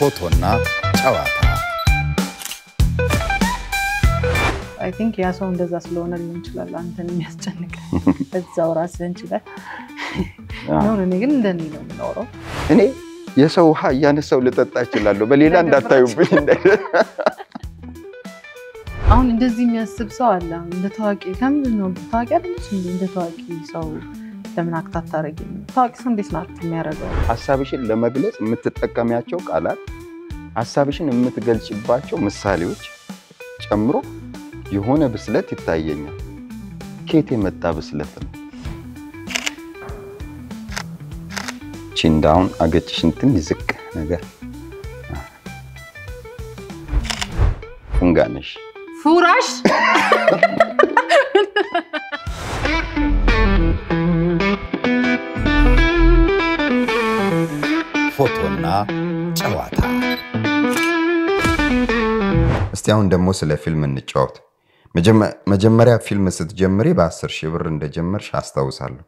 ፎቶና ጨዋታ አይ ቲንክ ያ ሰው እንደዛ ስለሆነ ሊሆን ይችላል አንተን የሚያስጨንቅ እዛው ራስህን ችለህ ነው። እኔ ግን እንደኔ ነው የምኖረው። እኔ የሰው ውሃ እያነሳው ልጠጣ እችላለሁ። በሌላ እንዳታዩብኝ። አሁን እንደዚህ የሚያስብ ሰው አለ። እንደ ታዋቂ ከምንድን ነው ታዋቂ አይደለች እንዴ? እንደ ታዋቂ ሰው ለምን አክት አታረጊም? ታዋቂ ሰው እንዴት ነው አክት የሚያደርገው? ሀሳብሽን ለመግለጽ የምትጠቀሚያቸው ቃላት፣ ሀሳብሽን የምትገልጭባቸው ምሳሌዎች ጨምሮ የሆነ ብስለት ይታየኛል። ከየት የመጣ ብስለት ነው? ቺንዳውን አገጭሽን ትንሽ ዝቅ ነገር ፉንጋነሽ ፉራሽ ፎቶና ጨዋታ እስቲ አሁን ደግሞ ስለ ፊልም እንጫወት። መጀመሪያ ፊልም ስትጀምሪ በአስር ሺህ ብር እንደጀመርሽ አስታውሳለሁ።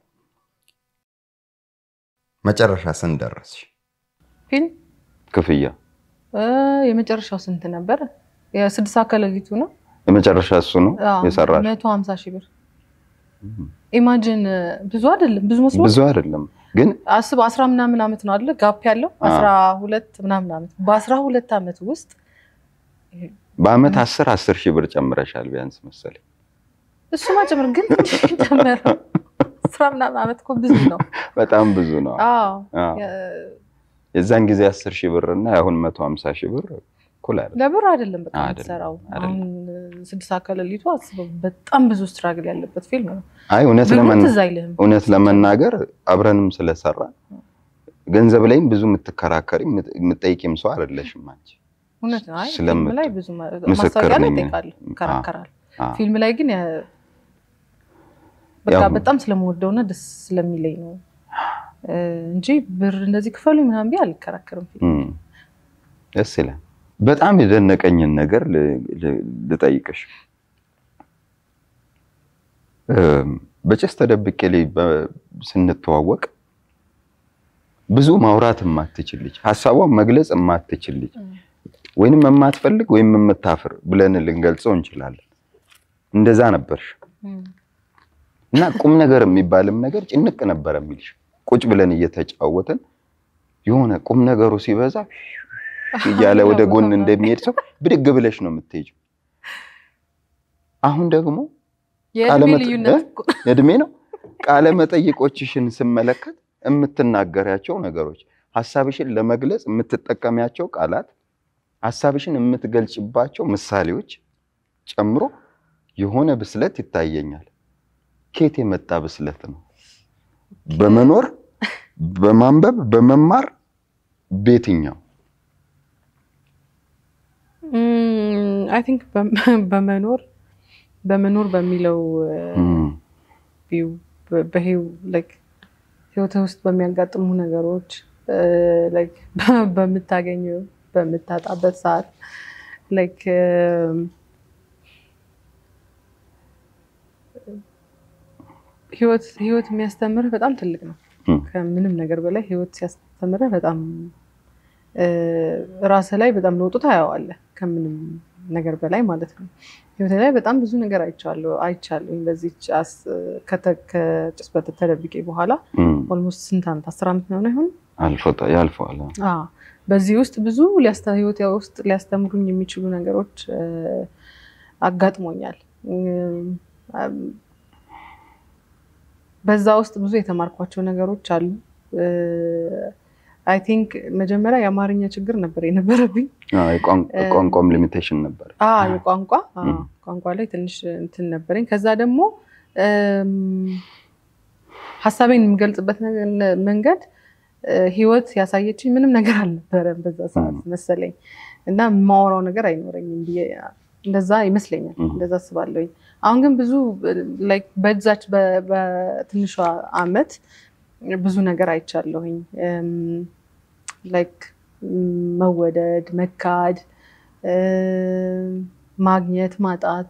መጨረሻ ስንት ደረስሽ? ፊልም ክፍያ እ የመጨረሻው ስንት ነበር? የስድስት ከሌሊቱ ነው የመጨረሻ እሱ ነው የሰራሽ? መቶ ሀምሳ ሺህ ብር ኢማጂን። ብዙ አይደለም ብዙ መስሎ ብዙ አይደለም ግን አስብ አስራ ምናምን ዓመት ነው አይደለ? ጋፕ ያለው አስራ ሁለት ምናምን ዓመት በአስራ ሁለት ዓመት ውስጥ በአመት አስር አስር ሺህ ብር ጨምረሻል ቢያንስ መሰለኝ። እሱማ ጨምር ግን ጨመረው አስራ ምናምን ዓመት እኮ ብዙ ነው። በጣም ብዙ ነው። አዎ አዎ። የዛን ጊዜ አስር ሺህ ብር እና አሁን መቶ ሀምሳ ሺህ ብር እኩል አይደለም። ለብር አይደለም በቃ አይደለም፣ የምትሰራው። አይደለም። አሁን ስድስት ከሌሊቱ አስበው በጣም ብዙ ስትራግል ያለበት ፊልም ነው። አይ እውነት ብሩ ለመና ትዝ አይልህም። እውነት ለመናገር አብረንም ስለሰራ ገንዘብ ላይም ብዙ የምትከራከሪ የምትጠይቂም ሰው አይደለሽም አንቺ። እውነት ነው። አይ ስለምት- ፊልም ላይ ብዙ ማ- ምስክር ማስታወቂያ ላይ ነኝ። ይጠይቃል፣ ይከራከራል። አዎ። ፊልም ላይ ግን ያ- በቃ ያው- በጣም ስለምወደውና ደስ ስለሚለኝ ነው እ እንጂ ብር እንደዚህ ክፈሉ ምናምን ብዬ አልከራከርም። ፊልም እም፣ ደስ ይላል። በጣም የደነቀኝን ነገር ል- ል- ልጠይቅሽ። እም፣ በጭስ ተደብቄ ላይ በ- ስንተዋወቅ ብዙ ማውራት የማትችል ልጅ፣ ሀሳቧን መግለጽ የማትችል ልጅ ወይንም የማትፈልግ ወይም የምታፍር ብለን ልንገልጸው እንችላለን። እንደዛ ነበርሽ እም። እና ቁም ነገር የሚባልም ነገር ጭንቅ ነበር የሚልሽ። ቁጭ ብለን እየተጫወትን የሆነ ቁም ነገሩ ሲበዛ እያለ ወደ ጎን እንደሚሄድ ሰው ብድግ ብለሽ ነው የምትሄጂው። አሁን ደግሞ የእድሜ ቃለመጠ- ልዩነት እኮ እድሜ ነው ቃለ መጠይቆችሽን ስመለከት የምትናገሪያቸው ነገሮች፣ ሀሳብሽን ለመግለጽ የምትጠቀሚያቸው ቃላት፣ ሀሳብሽን የምትገልጭባቸው ምሳሌዎች ጨምሮ የሆነ ብስለት ይታየኛል። ከየት የመጣ ብስለት ነው? በመኖር በማንበብ በመማር በየትኛው አይ ቲንክ በመኖር በመኖር በሚለው እም፣ ቪው ህይወትህ ውስጥ በሚያጋጥሙ ነገሮች ላይክ በምታገኘው በምታጣበት ሰዓት ላይክ ህይወት ህይወት የሚያስተምርህ በጣም ትልቅ ነው። እም፣ ከምንም ነገር በላይ ህይወት ሲያስተምርህ በጣም ራስህ ላይ በጣም ለውጡ ታየዋለህ። ከምንም ነገር በላይ ማለት ነው። ህይወቴ ላይ በጣም ብዙ ነገር አይቻለሁ አይቻለሁ። በዚህ ከጭስ ተደብቄ በኋላ እም፣ ኦልሞስት ስንት ዓመት አስር ዓመት ነው ይሆን? አልፎ- ያልፈዋል። አዎ። በዚህ ውስጥ ብዙ ሊያስተ- ህይወቴ ውስጥ ሊያስተምሩኝ የሚችሉ ነገሮች እ፣ አጋጥሞኛል። እም፣ በዛ ውስጥ ብዙ የተማርኳቸው ነገሮች አሉ። አይ ቲንክ መጀመሪያ የአማርኛ ችግር ነበር የነበረብኝ። አዎ፣ የቋንቋ- ቋንቋም ሊሚቴሽን ነበር። አዎ የቋንቋ አዎ፣ እም። ቋንቋ ላይ ትንሽ እንትን ነበረኝ። ከዛ ደግሞ እም፣ ሀሳቤን የምገልጽበት ነገ- መንገድ እ፣ ህይወት ያሳየችኝ ምንም ነገር አልነበረም በዛ ሰዓት እም። መሰለኝ እና የማወራው ነገር አይኖረኝም ብዬ እንደዛ ይመስለኛል። እም። እንደዛ አስባለሁኝ። አሁን ግን ብዙ ላይክ በዛች በ- በትንሿ አመት ብዙ ነገር አይቻለሁኝ። እም፣ ላይክ መወደድ፣ መካድ፣ እም፣ ማግኘት፣ ማጣት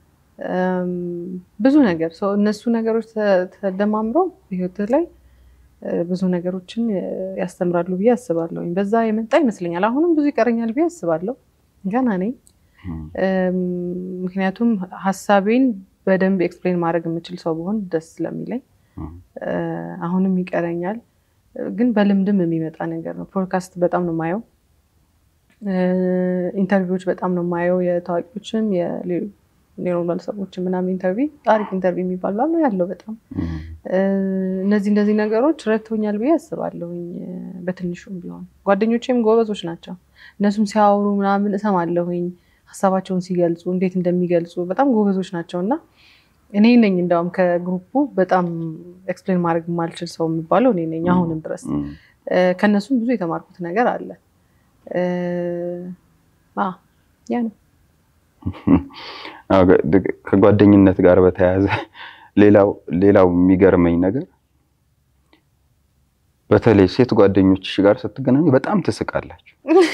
እም፣ ብዙ ነገር ሰው እነሱ ነገሮች ተ- ተደማምረው በህይወት ላይ እ፣ ብዙ ነገሮችን እ፣ ያስተምራሉ ብዬ አስባለሁ። በዛ የመጣ ይመስለኛል። አሁንም ብዙ ይቀረኛል ብዬ አስባለሁ። ገና ነኝ። እም፣ እም፣ ምክንያቱም ሀሳቤን በደንብ ኤክስፕሌን ማድረግ የምችል ሰው ብሆን ደስ ስለሚለኝ እም፣ እ፣ አሁንም ይቀረኛል፣ ግን በልምድም የሚመጣ ነገር ነው። ፖድካስት በጣም ነው የማየው። እ፣ ኢንተርቪዎች በጣም ነው የማየው። የታዋቂዎችም የኖርማል ሰዎችም ምናምን ኢንተርቪው አሪፍ ኢንተርቪው የሚባል ምናምን ያለው በጣም እም፣ እ፣ እነዚህ እነዚህ ነገሮች ረድቶኛል ብዬ አስባለሁኝ። እ፣ በትንሹም ቢሆን ጓደኞቼም ጎበዞች ናቸው። እነሱም ሲያወሩ ምናምን እሰማለሁኝ ሀሳባቸውን ሲገልጹ እንዴት እንደሚገልጹ በጣም ጎበዞች ናቸው እና እኔ ነኝ እንዳውም ከግሩፑ በጣም ኤክስፕሌን ማድረግ የማልችል ሰው የሚባለው እኔ ነኝ አሁንም ድረስ። እም። እ፣ ከእነሱም ብዙ የተማርኩት ነገር አለ። እ፣ አ፣ ያ ነው። አዎ፣ ከ- ከጓደኝነት ጋር በተያያዘ ሌላው ሌላው የሚገርመኝ ነገር በተለይ ሴት ጓደኞችሽ ጋር ስትገናኙ በጣም ትስቃላችሁ።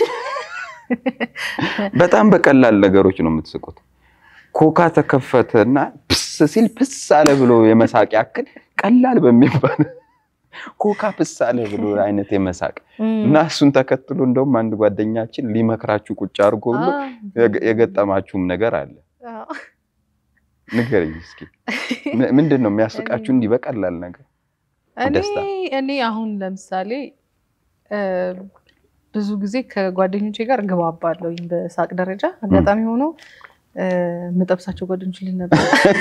በጣም በቀላል ነገሮች ነው የምትስቁት። ኮካ ተከፈተ እና ፕስ ሲል ፕስ አለ ብሎ የመሳቅ ያክል ቀላል በሚባል ኮካ ፕስ አለ ብሎ አይነት የመሳቅ እና እሱን ተከትሎ እንደውም አንድ ጓደኛችን ሊመክራችሁ ቁጭ አድርጎ ሁሉ አ፣ የገ- የገጠማችሁም ነገር አለ። አ፣ ንገረኝ እስኪ ም- ምንድን ነው የሚያስቃችሁ እንዲህ በቀላል ነገር? እኔ ደስታ። እኔ አሁን ለምሳሌ እ፣ ብዙ ጊዜ ከጓደኞቼ ጋር እግባባለሁ በሳቅ ደረጃ። አጋጣሚ ሆኖ እ፣ የምጠብሳቸው ጓደኞች ልል ነበር።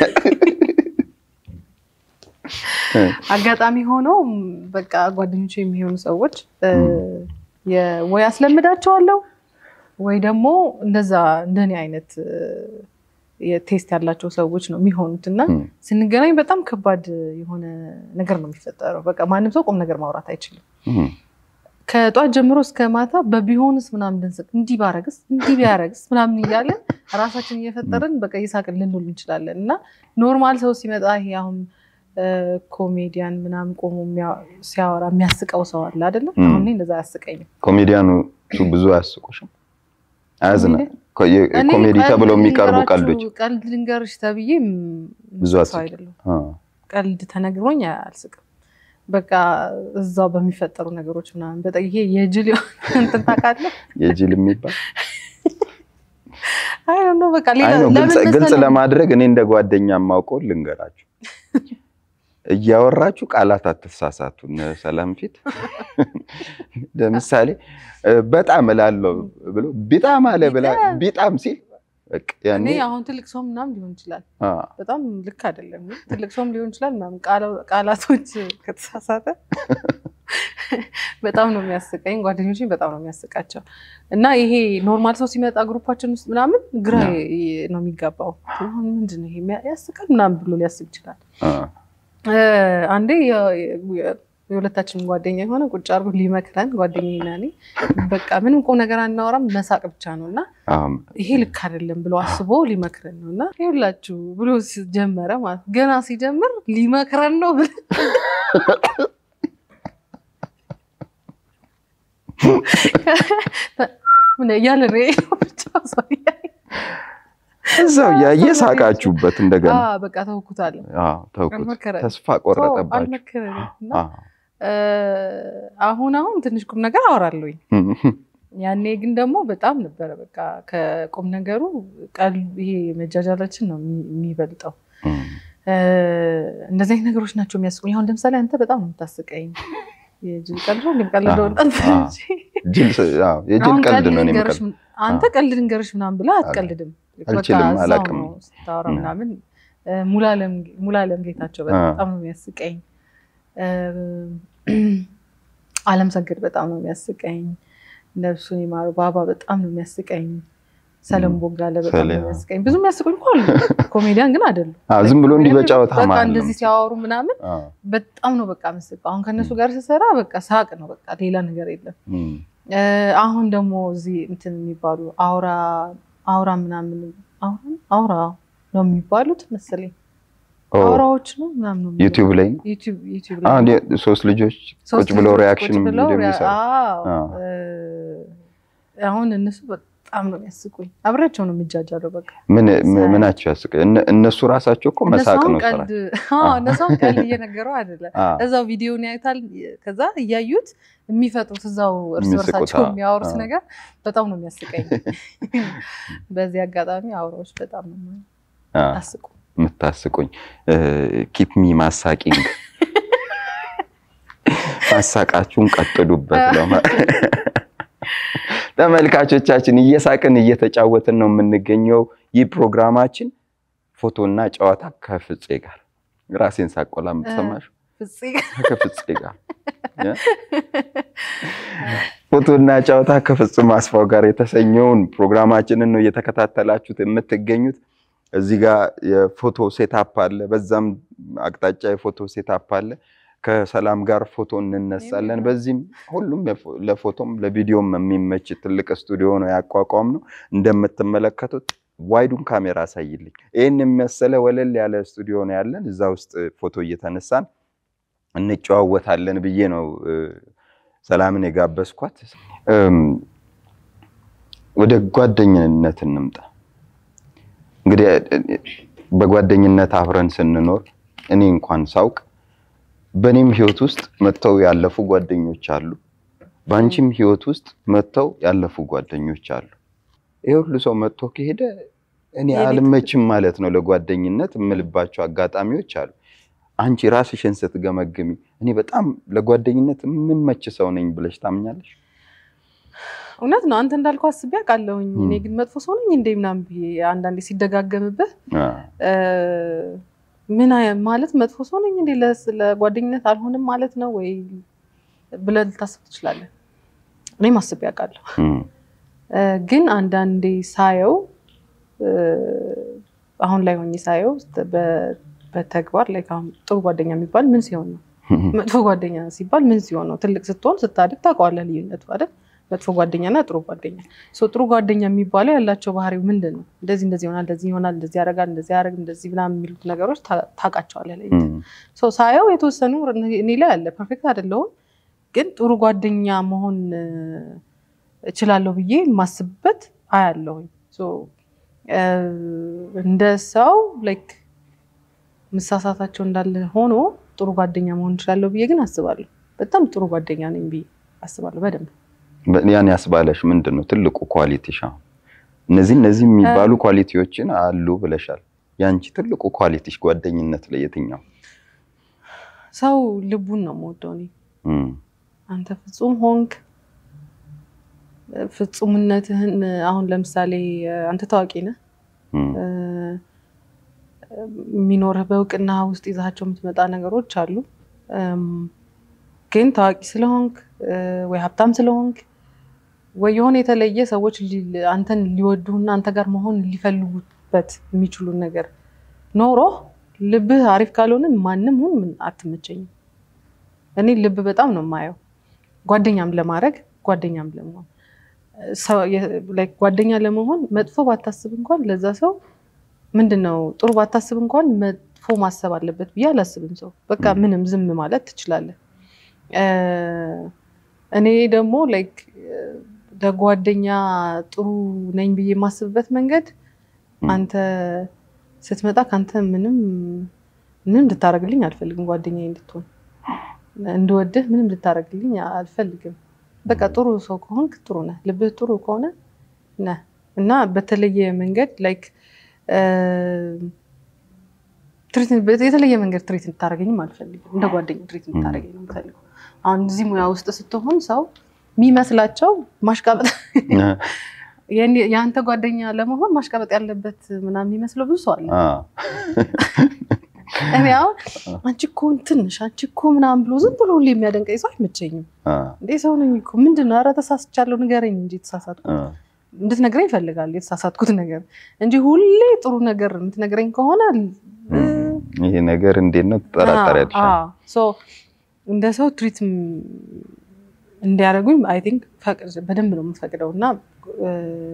አጋጣሚ ሆኖ ም፣ በቃ ጓደኞቼ የሚሆኑ ሰዎች እ፣ የ- ወይ አስለምዳቸዋለሁ ወይ ደግሞ እንደዛ እንደኔ አይነት እ፣ የቴስት ያላቸው ሰዎች ነው የሚሆኑት እና እም፣ ስንገናኝ በጣም ከባድ የሆነ ነገር ነው የሚፈጠረው። በቃ ማንም ሰው ቁም ነገር ማውራት አይችልም። እም፣ ከጧት ጀምሮ እስከ ማታ በቢሆንስ ምናምን ድንስቅ እንዲህ ባረግስ እንዲህ ቢያረግስ ምናምን እያለን ራሳችን እየፈጠርን በቃ እየሳቅን ልንውል እንችላለን እና ኖርማል ሰው ሲመጣ ይሄ አሁን እ፣ ኮሜዲያን ምናምን ቆሞ የሚያ- ሲያወራ የሚያስቀው ሰው አለ አይደለም? ም። አሁን እኔ እንደዛ አያስቀኝም። ኮሜዲያኖቹ ብዙ አያስቁሽም? አያዝና ኮሜዲ- እኔ ኮሜዲ ቀልድ ተብለው የሚቀርቡ ልንገራችሁ- ቀልዶች ቀልድ ልንገርሽ ተብዬ ም፣ ብዙ ሰው አስቂ። አይደለም። አ፣ ቀልድ ተነግሮኝ አልስቅም። በቃ እዛው በሚፈጠሩ ነገሮች ምናምን በጣም ይሄ የጅል የሆነ እንትን ታውቃለህ? የጅል የሚባል አይ ዶንት ኖ በቃ ሌላ አይ ነው ግልጽ ለምን ግልጽ መሰለህ? ለማድረግ እኔ እንደ ጓደኛ የማውቀው ልንገራችሁ። እያወራችሁ ቃላት አትሳሳቱ። እነ ሰላም ፊት ለምሳሌ እ፣ በጣም እላለሁ ብሎ ቢጣም አለ ብላ ቢጣም። ቢጣም ሲል በቃ ያኔ እኔ አሁን ትልቅ ሰውም ምናምን ሊሆን ይችላል። አ፣ በጣም ልክ አይደለም። ግን ትልቅ ሰውም ሊሆን ይችላል ምናምን ቃላ- ቃላቶች ከተሳሳተ በጣም ነው የሚያስቀኝ። ጓደኞችን በጣም ነው የሚያስቃቸው እና ይሄ ኖርማል ሰው ሲመጣ ግሩፓችን ውስጥ ምናምን ግራ ያ። ይ- ነው የሚጋባው። አሁን ምንድን ነው ይሄ የሚያ- ያስቃል ምናምን ብሎ ሊያስብ ይችላል። አ፣ እ፣ አንዴ የ- የ- የሁለታችንም ጓደኛ የሆነ ቁጭ አድርጎ ሊመክረን ጓደኛዬ እና እኔ በቃ ምንም ቁም ነገር አናወራም መሳቅ ብቻ ነው እና አም፣ ይሄ ልክ አይደለም ብሎ አስቦ ሊመክረን ነው እና ይኸውላችሁ ብሎ ጀመረ ማለት ነው። ገና ሲጀምር ሊመክረን ነው ብለን ምን እያለ ነው ይሄ ብቻ ሰው እያየ እዛው እያየ ሳቃችሁበት እንደገና አ፣ በቃ ተውኩታለሁ። አ፣ ተውኩት። አልመከረንም። ተስፋ ቆረጠባችሁ። አልመከረንም እና አ፣ እ፣ አሁን አሁን ትንሽ ቁም ነገር አወራለሁኝ። ያኔ ግን ደግሞ በጣም ነበረ በቃ ከቁም ነገሩ ቀል ይሄ መጃጃላችን ነው የሚ- የሚበልጠው። እም፣ እ፣ እንደዚህ አይነት ነገሮች ናቸው የሚያስቁኝ። አሁን ለምሳሌ አንተ በጣም ነው የምታስቀኝ። የጅል ቀልድ ነው እንደምቀልደው አዎ፣ አዎ። እንጂ ጅል ስ- አዎ፣ የጅል አሁን ቀልድ ቀልድ ነው እኔ ልንገርሽ የምቀልድ። ምን- አንተ ቀልድ ልንገርሽ ምናምን ብለህ አትቀልድም። በቃ አልችልም፣ እዛው አላውቅም። ነው ስታወራ እ። ምናምን። እ፣ ሙሉዓለም ሙሉዓለም ጌታቸው በጣም ነው የሚያስቀኝ። እ፣ አለም ሰገድ በጣም ነው የሚያስቀኝ። ነፍሱን ይማሩ ባባ በጣም ነው የሚያስቀኝ። ሰለም ቦጋለ በጣም ነው ሰሌ፣ የሚያስቀኝ። ብዙ የሚያስቁኝ እኮ አሉ። ኮሜዲያን ግን አይደሉም። አዎ፣ ዝም ብሎ እንዲህ ኮሜዲያን በጨዋታ በቃ መሀል ነው እንደዚህ ሲያወሩ ምናምን አዎ፣ በጣም ነው በቃ ምስቀው። አሁን ከእነሱ ጋር ስሰራ በቃ ሳቅ ነው በቃ ሌላ ነገር የለም። እም፣ እ፣ አሁን ደግሞ እዚህ እንትን የሚባሉ አውራ አውራ ምናምን አውራ አውራ ነው የሚባሉት መሰለኝ ኦ፣ አውራዎች ነው ምናምን ነው የሚሉት። ዩቲዩብ ላይ ዩቲዩብ ዩቲዩብ አዎ፣ ላይ እንደ ሶስት ልጆች ሶስት ቁጭ ብለው ልጆች ሪያክሽን ቁጭ ብለው ቪዲዮ ሪያ- የሚሰሩ አዎ፣ አዎ። እ፣ አሁን እነሱ በጣም በጣም ነው የሚያስቁኝ። አብሬያቸው ነው የሚጃጃለው። በቃ ምን ምን- ሳያቸው። ምናቸው ያስቅ? እነ- እነሱ ራሳቸው እኮ እነሱ መሳቅ አሁን ነው ስራ። ቀልድ አዎ፣ እነሱ አሁን ቀልድ እየነገረው አይደለም አ፣ እዛው ቪዲዮን ያዩታል። ከዛ እያዩት የሚፈጥሩት እዛው እርስ የሚስቁት፣ በርሳቸው አዎ፣ የሚያወሩት አዎ። ነገር በጣም ነው የሚያስቀኝ። በዚህ አጋጣሚ አውራዎች በጣም ነው አ፣ የሚያስቁ። የምታስቁኝ ኪፕ ሚ ማሳቂንግ ማሳቃችሁን ቀጥሉበት ነው። ተመልካቾቻችን እየሳቅን እየተጫወትን ነው የምንገኘው። ይህ ፕሮግራማችን ፎቶና ጨዋታ ከፍፄ ጋር ራሴን ሳቆላ የምትሰማሽ ፍፄ ከፍፄ ጋር ፎቶና ጨዋታ ከፍጹም አስፋው ጋር የተሰኘውን ፕሮግራማችንን ነው እየተከታተላችሁት የምትገኙት። እዚህ ጋር የፎቶ ሴታፕ አለ፣ በዛም አቅጣጫ የፎቶ ሴታፕ አለ። ከሰላም ጋር ፎቶ እንነሳለን። በዚህም ሁሉም የፎ- ለፎቶም ለቪዲዮም የሚመች ትልቅ ስቱዲዮ ነው ያቋቋም ነው። እንደምትመለከቱት ዋይዱን ካሜራ አሳይልኝ። ይህን የሚመሰለ ወለል ያለ ስቱዲዮ ነው ያለን። እዛ ውስጥ ፎቶ እየተነሳን እንጨዋወታለን ብዬ ነው እ፣ ሰላምን የጋበዝኳት። እም፣ ወደ ጓደኝነት እንምጣ። እንግዲህ እ፣ በጓደኝነት አብረን ስንኖር እኔ እንኳን ሳውቅ በእኔም ህይወት ውስጥ መጥተው ያለፉ ጓደኞች አሉ፣ በአንቺም ህይወት ውስጥ መጥተው ያለፉ ጓደኞች አሉ። ይህ ሁሉ ሰው መጥቶ ከሄደ እኔ የቤት- አልመችም ማለት ነው ለጓደኝነት የምልባቸው አጋጣሚዎች አሉ። አንቺ ራስሽን ስትገመግሚ እኔ በጣም ለጓደኝነት የምመች ሰው ነኝ ብለሽ ታምኛለሽ? እውነት ነው። አንተ እንዳልከው አስቤ አውቃለሁኝ። ም። እኔ ግን መጥፎ ሰው ነኝ እንደ ምናምን ብዬ አንዳንዴ ሲደጋገምብህ አ፣ እ፣ ምን አይ- ማለት መጥፎ ሰው ነኝ እንዴ ለስ- ለጓደኝነት አልሆንም ማለት ነው ወይ ብለህ ልታስብ ትችላለህ። እኔም አስቤ አውቃለሁ። እም፣ እ፣ ግን አንዳንዴ ሳየው እ፣ አሁን ላይ ሆኜ ሳየው በ- በተግባር ላይ አሁን ጥሩ ጓደኛ የሚባል ምን ሲሆን ነው? መጥፎ ጓደኛ ሲባል ምን ሲሆን ነው? ትልቅ ስትሆን ስታድግ ታውቀዋለህ ልዩነቱ አይደል? መጥፎ ጓደኛና ጥሩ ጓደኛ። ሶ ጥሩ ጓደኛ የሚባለው ያላቸው ባህሪው ምንድን ነው? እንደዚህ እንደዚህ ይሆናል፣ እንደዚህ ይሆናል፣ እንደዚህ ያደርጋል፣ እንደዚህ ያደርግ፣ እንደዚህ ምናምን የሚሉት ነገሮች ታ- ታውቃቸዋለህ ላይ እም፣ ሶ ሳየው የተወሰኑ እኔ ላይ አለ። ፐርፌክት አይደለሁም፣ ግን ጥሩ ጓደኛ መሆን እ፣ እችላለሁ ብዬ የማስብበት አያለሁኝ። ሶ እ፣ እንደ ሰው ላይክ መሳሳታቸው እንዳለ ሆኖ ጥሩ ጓደኛ መሆን እችላለሁ ብዬ ግን አስባለሁ። በጣም ጥሩ ጓደኛ ነኝ ብዬ አስባለሁ በደንብ በ- ያን ያስባለሽ ምንድን ነው ትልቁ ኳሊቲሽ? አሁን እነዚህ እነዚህ የሚባሉ ኳሊቲዎችን አሉ ብለሻል። የአንቺ ትልቁ ኳሊቲሽ ጓደኝነት ላይ የትኛው? ሰው ልቡን ነው የምወደው እኔ እም፣ አንተ ፍጹም ሆንክ ፍጹምነትህን አሁን ለምሳሌ አንተ ታዋቂ ነህ እም፣ እ፣ የሚኖርህ በእውቅና ውስጥ ይዛቸው የምትመጣ ነገሮች አሉ። እም፣ ግን ታዋቂ ስለሆንክ እ፣ ወይ ሀብታም ስለሆንክ ወይ የሆነ የተለየ ሰዎች ሊ- አንተን ሊወዱህና አንተ ጋር መሆን ሊፈልጉበት የሚችሉ ነገር ኖሮ ልብህ አሪፍ ካልሆነ ማንም ሁን ምን አትመቸኝም። እኔ ልብ በጣም ነው የማየው፣ ጓደኛም ለማድረግ ጓደኛም ለመሆን ሰው- የ- like ጓደኛ ለመሆን መጥፎ ባታስብ እንኳን ለዛ ሰው ምንድን ነው ጥሩ ባታስብ እንኳን መጥፎ ማሰብ አለበት ብዬ አላስብም። ሰው በቃ ም። ምንም ዝም ማለት ትችላለህ። እ፣ እኔ ደግሞ ላይክ ለጓደኛ ጥሩ ነኝ ብዬ የማስብበት መንገድ ም። አንተ ስትመጣ ከአንተ ምንም ምንም እንድታደርግልኝ አልፈልግም። ጓደኛዬ እንድትሆን እንድወድህ ምንም እንድታደርግልኝ አልፈልግም። በቃ ጥሩ ሰው ከሆንክ ጥሩ ነህ፣ ልብህ ጥሩ ከሆነ ነህ እና በተለየ መንገድ ላይክ የተለየ መንገድ ትሪት እንድታደርገኝም አልፈልግም። እንደ ጓደኛ ትሪት እንድታደርገኝ ነው የምፈልገው። አሁን እዚህ ሙያ ውስጥ ስትሆን ሰው የሚመስላቸው ማሽቃበጥ የኔ- የአንተ ጓደኛ ለመሆን ማሽቃበጥ ያለበት ምናምን የሚመስለው ብዙ ሰው አለ። አ፣ እኔ አሁን አንቺ እኮ እንትን ነሽ አንቺ እኮ ምናምን ብሎ ዝም ብሎ ሁሌ የሚያደንቀኝ ሰው አይመቸኝም። አ፣ እንዴ ሰው ነኝ እኮ ምንድን ነው? ኧረ ተሳስቻለሁ ንገረኝ እንጂ የተሳሳትኩት አ፣ እንድትነግረኝ ይፈልጋል የተሳሳትኩት ነገር እንጂ ሁሌ ጥሩ ነገር የምትነግረኝ ከሆነ እ፣ ይሄ ነገር እንዴት ነው ትጠራጠሪያለሽ? አዎ፣ አዎ። ሶ እንደ ሰው ትሪት እንዲያደርጉኝ አይ ቲንክ በደንብ ነው የምፈቅደው እና እ፣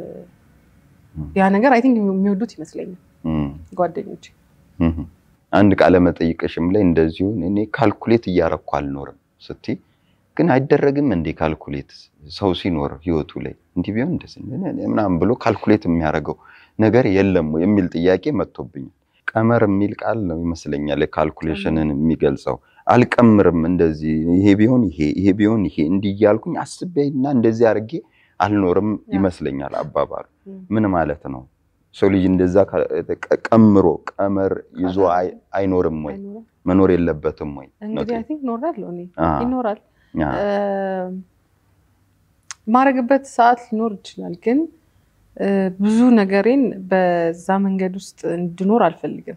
ያ ነገር አይ ቲንክ የሚወዱት ይመስለኛል እም፣ ጓደኞች። እም። አንድ ቃለ መጠይቅሽም ላይ እንደዚሁ እኔ ካልኩሌት እያረኩ አልኖርም ስትይ ግን አይደረግም እንዴ ካልኩሌት ሰው ሲኖር ህይወቱ ላይ እንዲህ ቢሆን እንደዚህ ምናምን ብሎ ካልኩሌት የሚያደርገው ነገር የለም ወይ የሚል ጥያቄ መጥቶብኛል። ቀመር የሚል ቃል ነው ይመስለኛል ካልኩሌሽንን የሚገልጸው። አልቀምርም እንደዚህ ይሄ ቢሆን ይሄ ይሄ ቢሆን ይሄ እንዲህ እያልኩኝ አስቤና እንደዚህ አድርጌ አልኖርም ይመስለኛል አባባሉ። ምን ማለት ነው? ሰው ልጅ እንደዛ ቀምሮ ቀመር ይዞ አይኖርም ወይ መኖር የለበትም ወይ? እንግዲህ አይ ቲንክ ኖራል እኔ ይኖራል ማረግበት ሰዓት ሊኖር ይችላል። ግን ብዙ ነገሬን በዛ መንገድ ውስጥ እንድኖር አልፈልግም።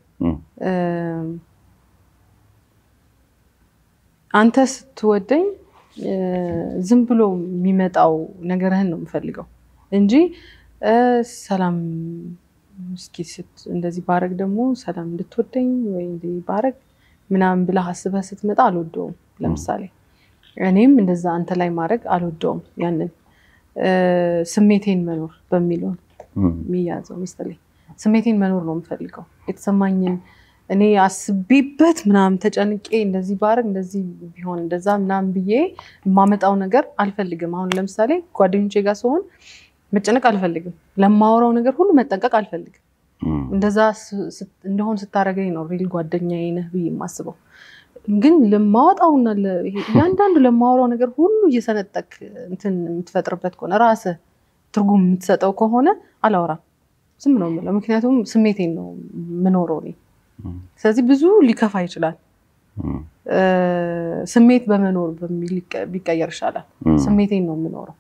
አንተ ስትወደኝ ዝም ብሎ የሚመጣው ነገርህን ነው የምፈልገው እንጂ ሰላም እስኪ እንደዚህ ባረግ ደግሞ ሰላም እንድትወደኝ ወይ ባረግ ምናምን ብለህ አስበህ ስትመጣ አልወደውም። ለምሳሌ እኔም እንደዛ አንተ ላይ ማድረግ አልወደውም። ያንን ስሜቴን መኖር በሚለው የሚያዘው መሰለኝ። ስሜቴን መኖር ነው የምፈልገው። የተሰማኝን እኔ አስቤበት ምናምን ተጨንቄ እንደዚህ ባረግ እንደዚህ ቢሆን እንደዛ ምናምን ብዬ የማመጣው ነገር አልፈልግም። አሁን ለምሳሌ ጓደኞቼ ጋር ስሆን መጨነቅ አልፈልግም። ለማወራው ነገር ሁሉ መጠንቀቅ አልፈልግም። እንደዛ እንደሆን ስታደርገኝ ነው ሪል ጓደኛዬ ነህ ብዬ የማስበው። ግን ለማወጣውና እያንዳንዱ ለማወራው ነገር ሁሉ እየሰነጠቅ እንትን የምትፈጥርበት ከሆነ ራስህ ትርጉም የምትሰጠው ከሆነ አላወራም፣ ዝም ነው የምለው። ምክንያቱም ስሜቴን ነው የምኖረው እኔ። ስለዚህ ብዙ ሊከፋ ይችላል። ስሜት በመኖር በሚል ቢቀየር ይሻላል። ስሜቴን ነው የምኖረው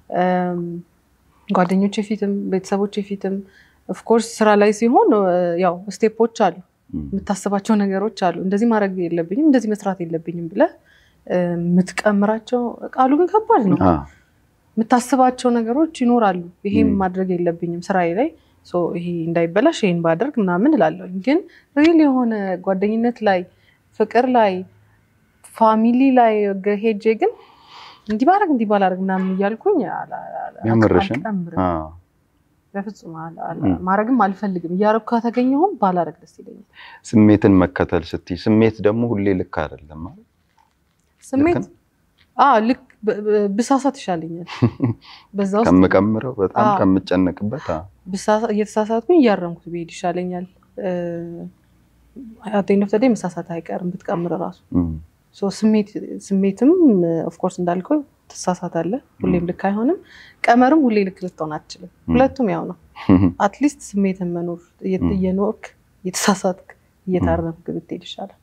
ጓደኞቼ ፊትም ቤተሰቦቼ ፊትም ኦፍኮርስ ስራ ላይ ሲሆን ያው ስቴፖች አሉ፣ የምታስባቸው ነገሮች አሉ። እንደዚህ ማድረግ የለብኝም እንደዚህ መስራት የለብኝም ብለህ የምትቀምራቸው ቃሉ ግን ከባድ ነው። የምታስባቸው ነገሮች ይኖራሉ። ይሄም ማድረግ የለብኝም ስራዬ ላይ ይሄ እንዳይበላሽ ይሄን ባደርግ ምናምን እላለሁ። ግን ሪል የሆነ ጓደኝነት ላይ ፍቅር ላይ ፋሚሊ ላይ ሄጄ ግን እንዲህ ባረግ እንዲህ ባላረግ ምናምን እያልኩኝ የምርሽን በፍጹም ማድረግም አልፈልግም። እያረኩ ከተገኘሁም ባላረግ ደስ ይለኛል። ስሜትን መከተል ስትይ ስሜት ደግሞ ሁሌ ልክ አይደለም ማለት ስሜት ልክ ብሳሳት ይሻለኛኝ በዛ ውስጥ ከምቀምረው በጣም ከምጨነቅበት እየተሳሳትኩኝ እያረምኩት ብሄድ ይሻለኛል። አቴንዶፍ ተዴ መሳሳት አይቀርም ብትቀምር ራሱ ስሜትም ኦፍኮርስ እንዳልከው ትሳሳታለህ። ሁሌም ልክ አይሆንም። ቀመርም ሁሌ ልክ ልትሆን አትችልም። ሁለቱም ያው ነው። አትሊስት ስሜትን መኖር እየኖርክ እየተሳሳትክ እየታረምክ ብትሄድ ይሻላል።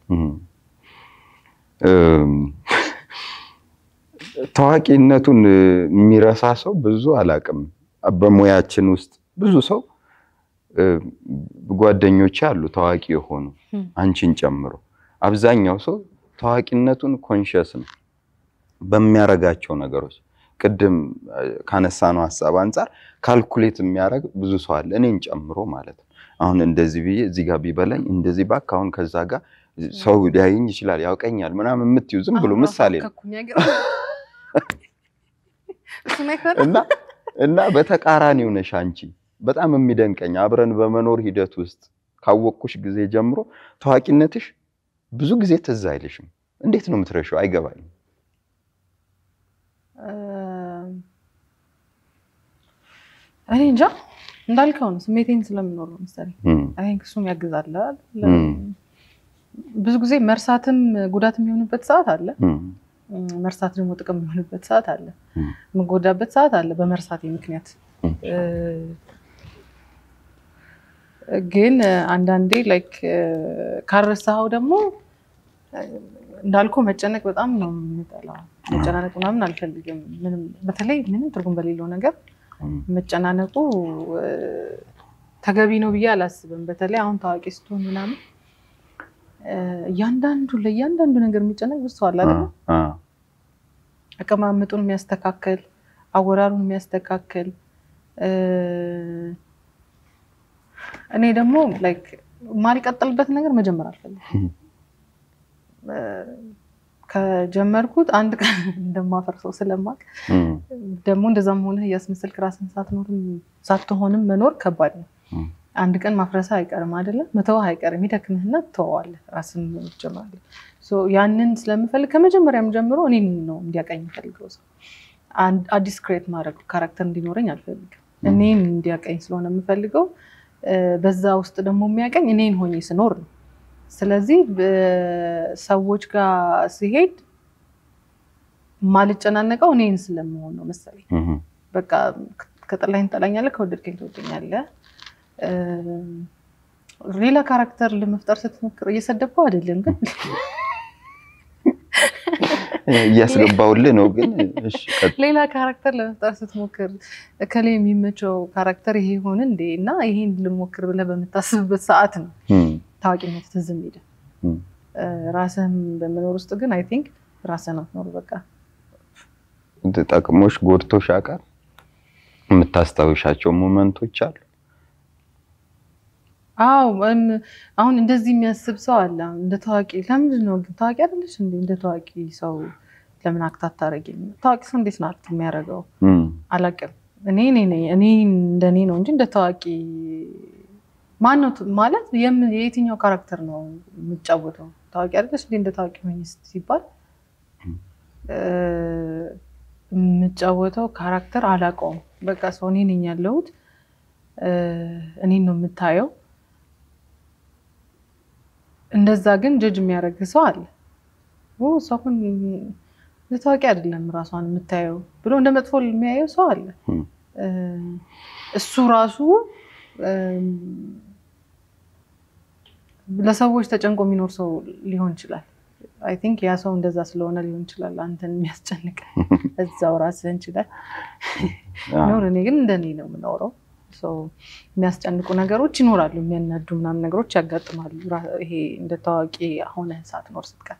ታዋቂነቱን የሚረሳ ሰው ብዙ አላውቅም። በሙያችን ውስጥ ብዙ ሰው ጓደኞች አሉ ታዋቂ የሆኑ አንቺን ጨምሮ አብዛኛው ሰው ታዋቂነቱን ኮንሽስ ነው በሚያረጋቸው ነገሮች። ቅድም ካነሳነው ሀሳብ አንጻር ካልኩሌት የሚያደርግ ብዙ ሰው አለ፣ እኔን ጨምሮ ማለት ነው። አሁን እንደዚህ ብዬ እዚህ ጋር ቢበላኝ እንደዚህ ባክ አሁን ከዛ ጋር ሰው ሊያየኝ ይችላል ያውቀኛል ምናምን የምትዩ ዝም ብሎ ምሳሌ ነው እና እና በተቃራኒው ነሽ አንቺ። በጣም የሚደንቀኝ አብረን በመኖር ሂደት ውስጥ ካወቅኩሽ ጊዜ ጀምሮ ታዋቂነትሽ ብዙ ጊዜ ትዝ አይልሽም። እንዴት ነው የምትረሺው? አይገባኝም። እኔ እንጃ እንዳልከው ነው። ስሜቴን ስለምኖር ነው መሰለኝ። አይ እሱም ያግዛል። ብዙ ጊዜ መርሳትም ጉዳት የሚሆንበት ሰዓት አለ። መርሳት ደግሞ ጥቅም የሚሆንበት ሰዓት አለ። የምጎዳበት ሰዓት አለ በመርሳቴ ምክንያት። ግን አንዳንዴ ላይክ ካረሳኸው ደግሞ እንዳልኩ መጨነቅ በጣም ነው የምጠላው። መጨናነቅ ምናምን አልፈልግም። ምንም በተለይ ምንም ትርጉም በሌለው ነገር መጨናነቁ ተገቢ ነው ብዬ አላስብም። በተለይ አሁን ታዋቂ ስትሆን ምናምን እያንዳንዱ ለእያንዳንዱ ነገር የሚጨነቅ ብዙ ሰው አለ አይደል? አቀማመጡን የሚያስተካከል አወራሩን የሚያስተካክል እኔ ደግሞ ላይክ ማልቀጥልበት ነገር መጀመር አልፈልግም። ከጀመርኩት አንድ ቀን እንደማፈርሰው ስለማቅ ደግሞ እንደዛም ሆነ እያስመሰልክ ራስን ሳትኖርም ሳትሆንም መኖር ከባድ ነው። አንድ ቀን ማፍረሳ አይቀርም አይደለም፣ መተውህ አይቀርም። ይደክምህና ትተወዋለህ፣ ራስን ጀምራለህ። ያንን ስለምፈልግ ከመጀመሪያም ጀምሮ እኔን ነው እንዲያቀኝ የምፈልገው ሰው አዲስ ክሬት ማድረግ ካራክተር እንዲኖረኝ አልፈልግም። እኔን እንዲያቀኝ ስለሆነ የምፈልገው በዛ ውስጥ ደግሞ የሚያቀኝ እኔን ሆኜ ስኖር ነው። ስለዚህ ሰዎች ጋር ሲሄድ ማልጨናነቀው እኔን ስለመሆን ነው መሰለኝ። በቃ ከጠላኝ ትጠላኛለህ፣ ከወደድከኝ ትወደኛለህ። ሌላ ካራክተር ለመፍጠር ስትሞክር እየሰደብኩ አይደለም ግን እያስገባውልህ ነው። ግን ሌላ ካራክተር ለመፍጠር ስትሞክር እከሌ የሚመቸው ካራክተር ይሄ ሆን እንዴ እና ይሄን ልሞክር ብለህ በምታስብበት ሰዓት ነው ታዋቂነት ትዝ የሚልህ። ራስህን በመኖር ውስጥ ግን አይ ቲንክ ራስህን አትኖር። በቃ ጠቅሞሽ ጎድቶሽ ያውቃል? የምታስታውሻቸው ሞመንቶች አሉ? አዎ አሁን እንደዚህ የሚያስብ ሰው አለ። እንደ ታዋቂ ለምንድን ነው ግን ታዋቂ አይደለሽ እንዴ? እንደ ታዋቂ ሰው ለምን አክት አታደርጊም? ታዋቂ ሰው እንዴት ነው አክት የሚያደርገው? አላውቅም። እኔ እኔ እንደኔ ነው እንጂ እንደ ታዋቂ ማን ነው ማለት የየትኛው ካራክተር ነው የምጫወተው? ታዋቂ አይደለሽ እንዴ? እንደ ታዋቂ ሆኝ ሲባል የምጫወተው ካራክተር አላውቀውም። በቃ ሰው እኔ ነኝ ያለሁት። እኔን ነው የምታየው እንደዛ ግን ጀጅ የሚያደርግ ሰው አለ። እሷ እኮ ታዋቂ አይደለም ራሷን የምታየው ብሎ እንደ መጥፎ የሚያየው ሰው አለ። እሱ ራሱ ለሰዎች ተጨንቆ የሚኖር ሰው ሊሆን ይችላል። አይ ቲንክ ያ ሰው እንደዛ ስለሆነ ሊሆን ይችላል አንተን የሚያስጨንቅ እዛው ራስህን ችለህ ኖር። እኔ ግን እንደኔ ነው የምኖረው። የሚያስጨንቁ ነገሮች ይኖራሉ፣ የሚያናዱ ምናምን ነገሮች ያጋጥማሉ። ይሄ እንደ ታዋቂ ሆነ ሳትኖር ስትቀር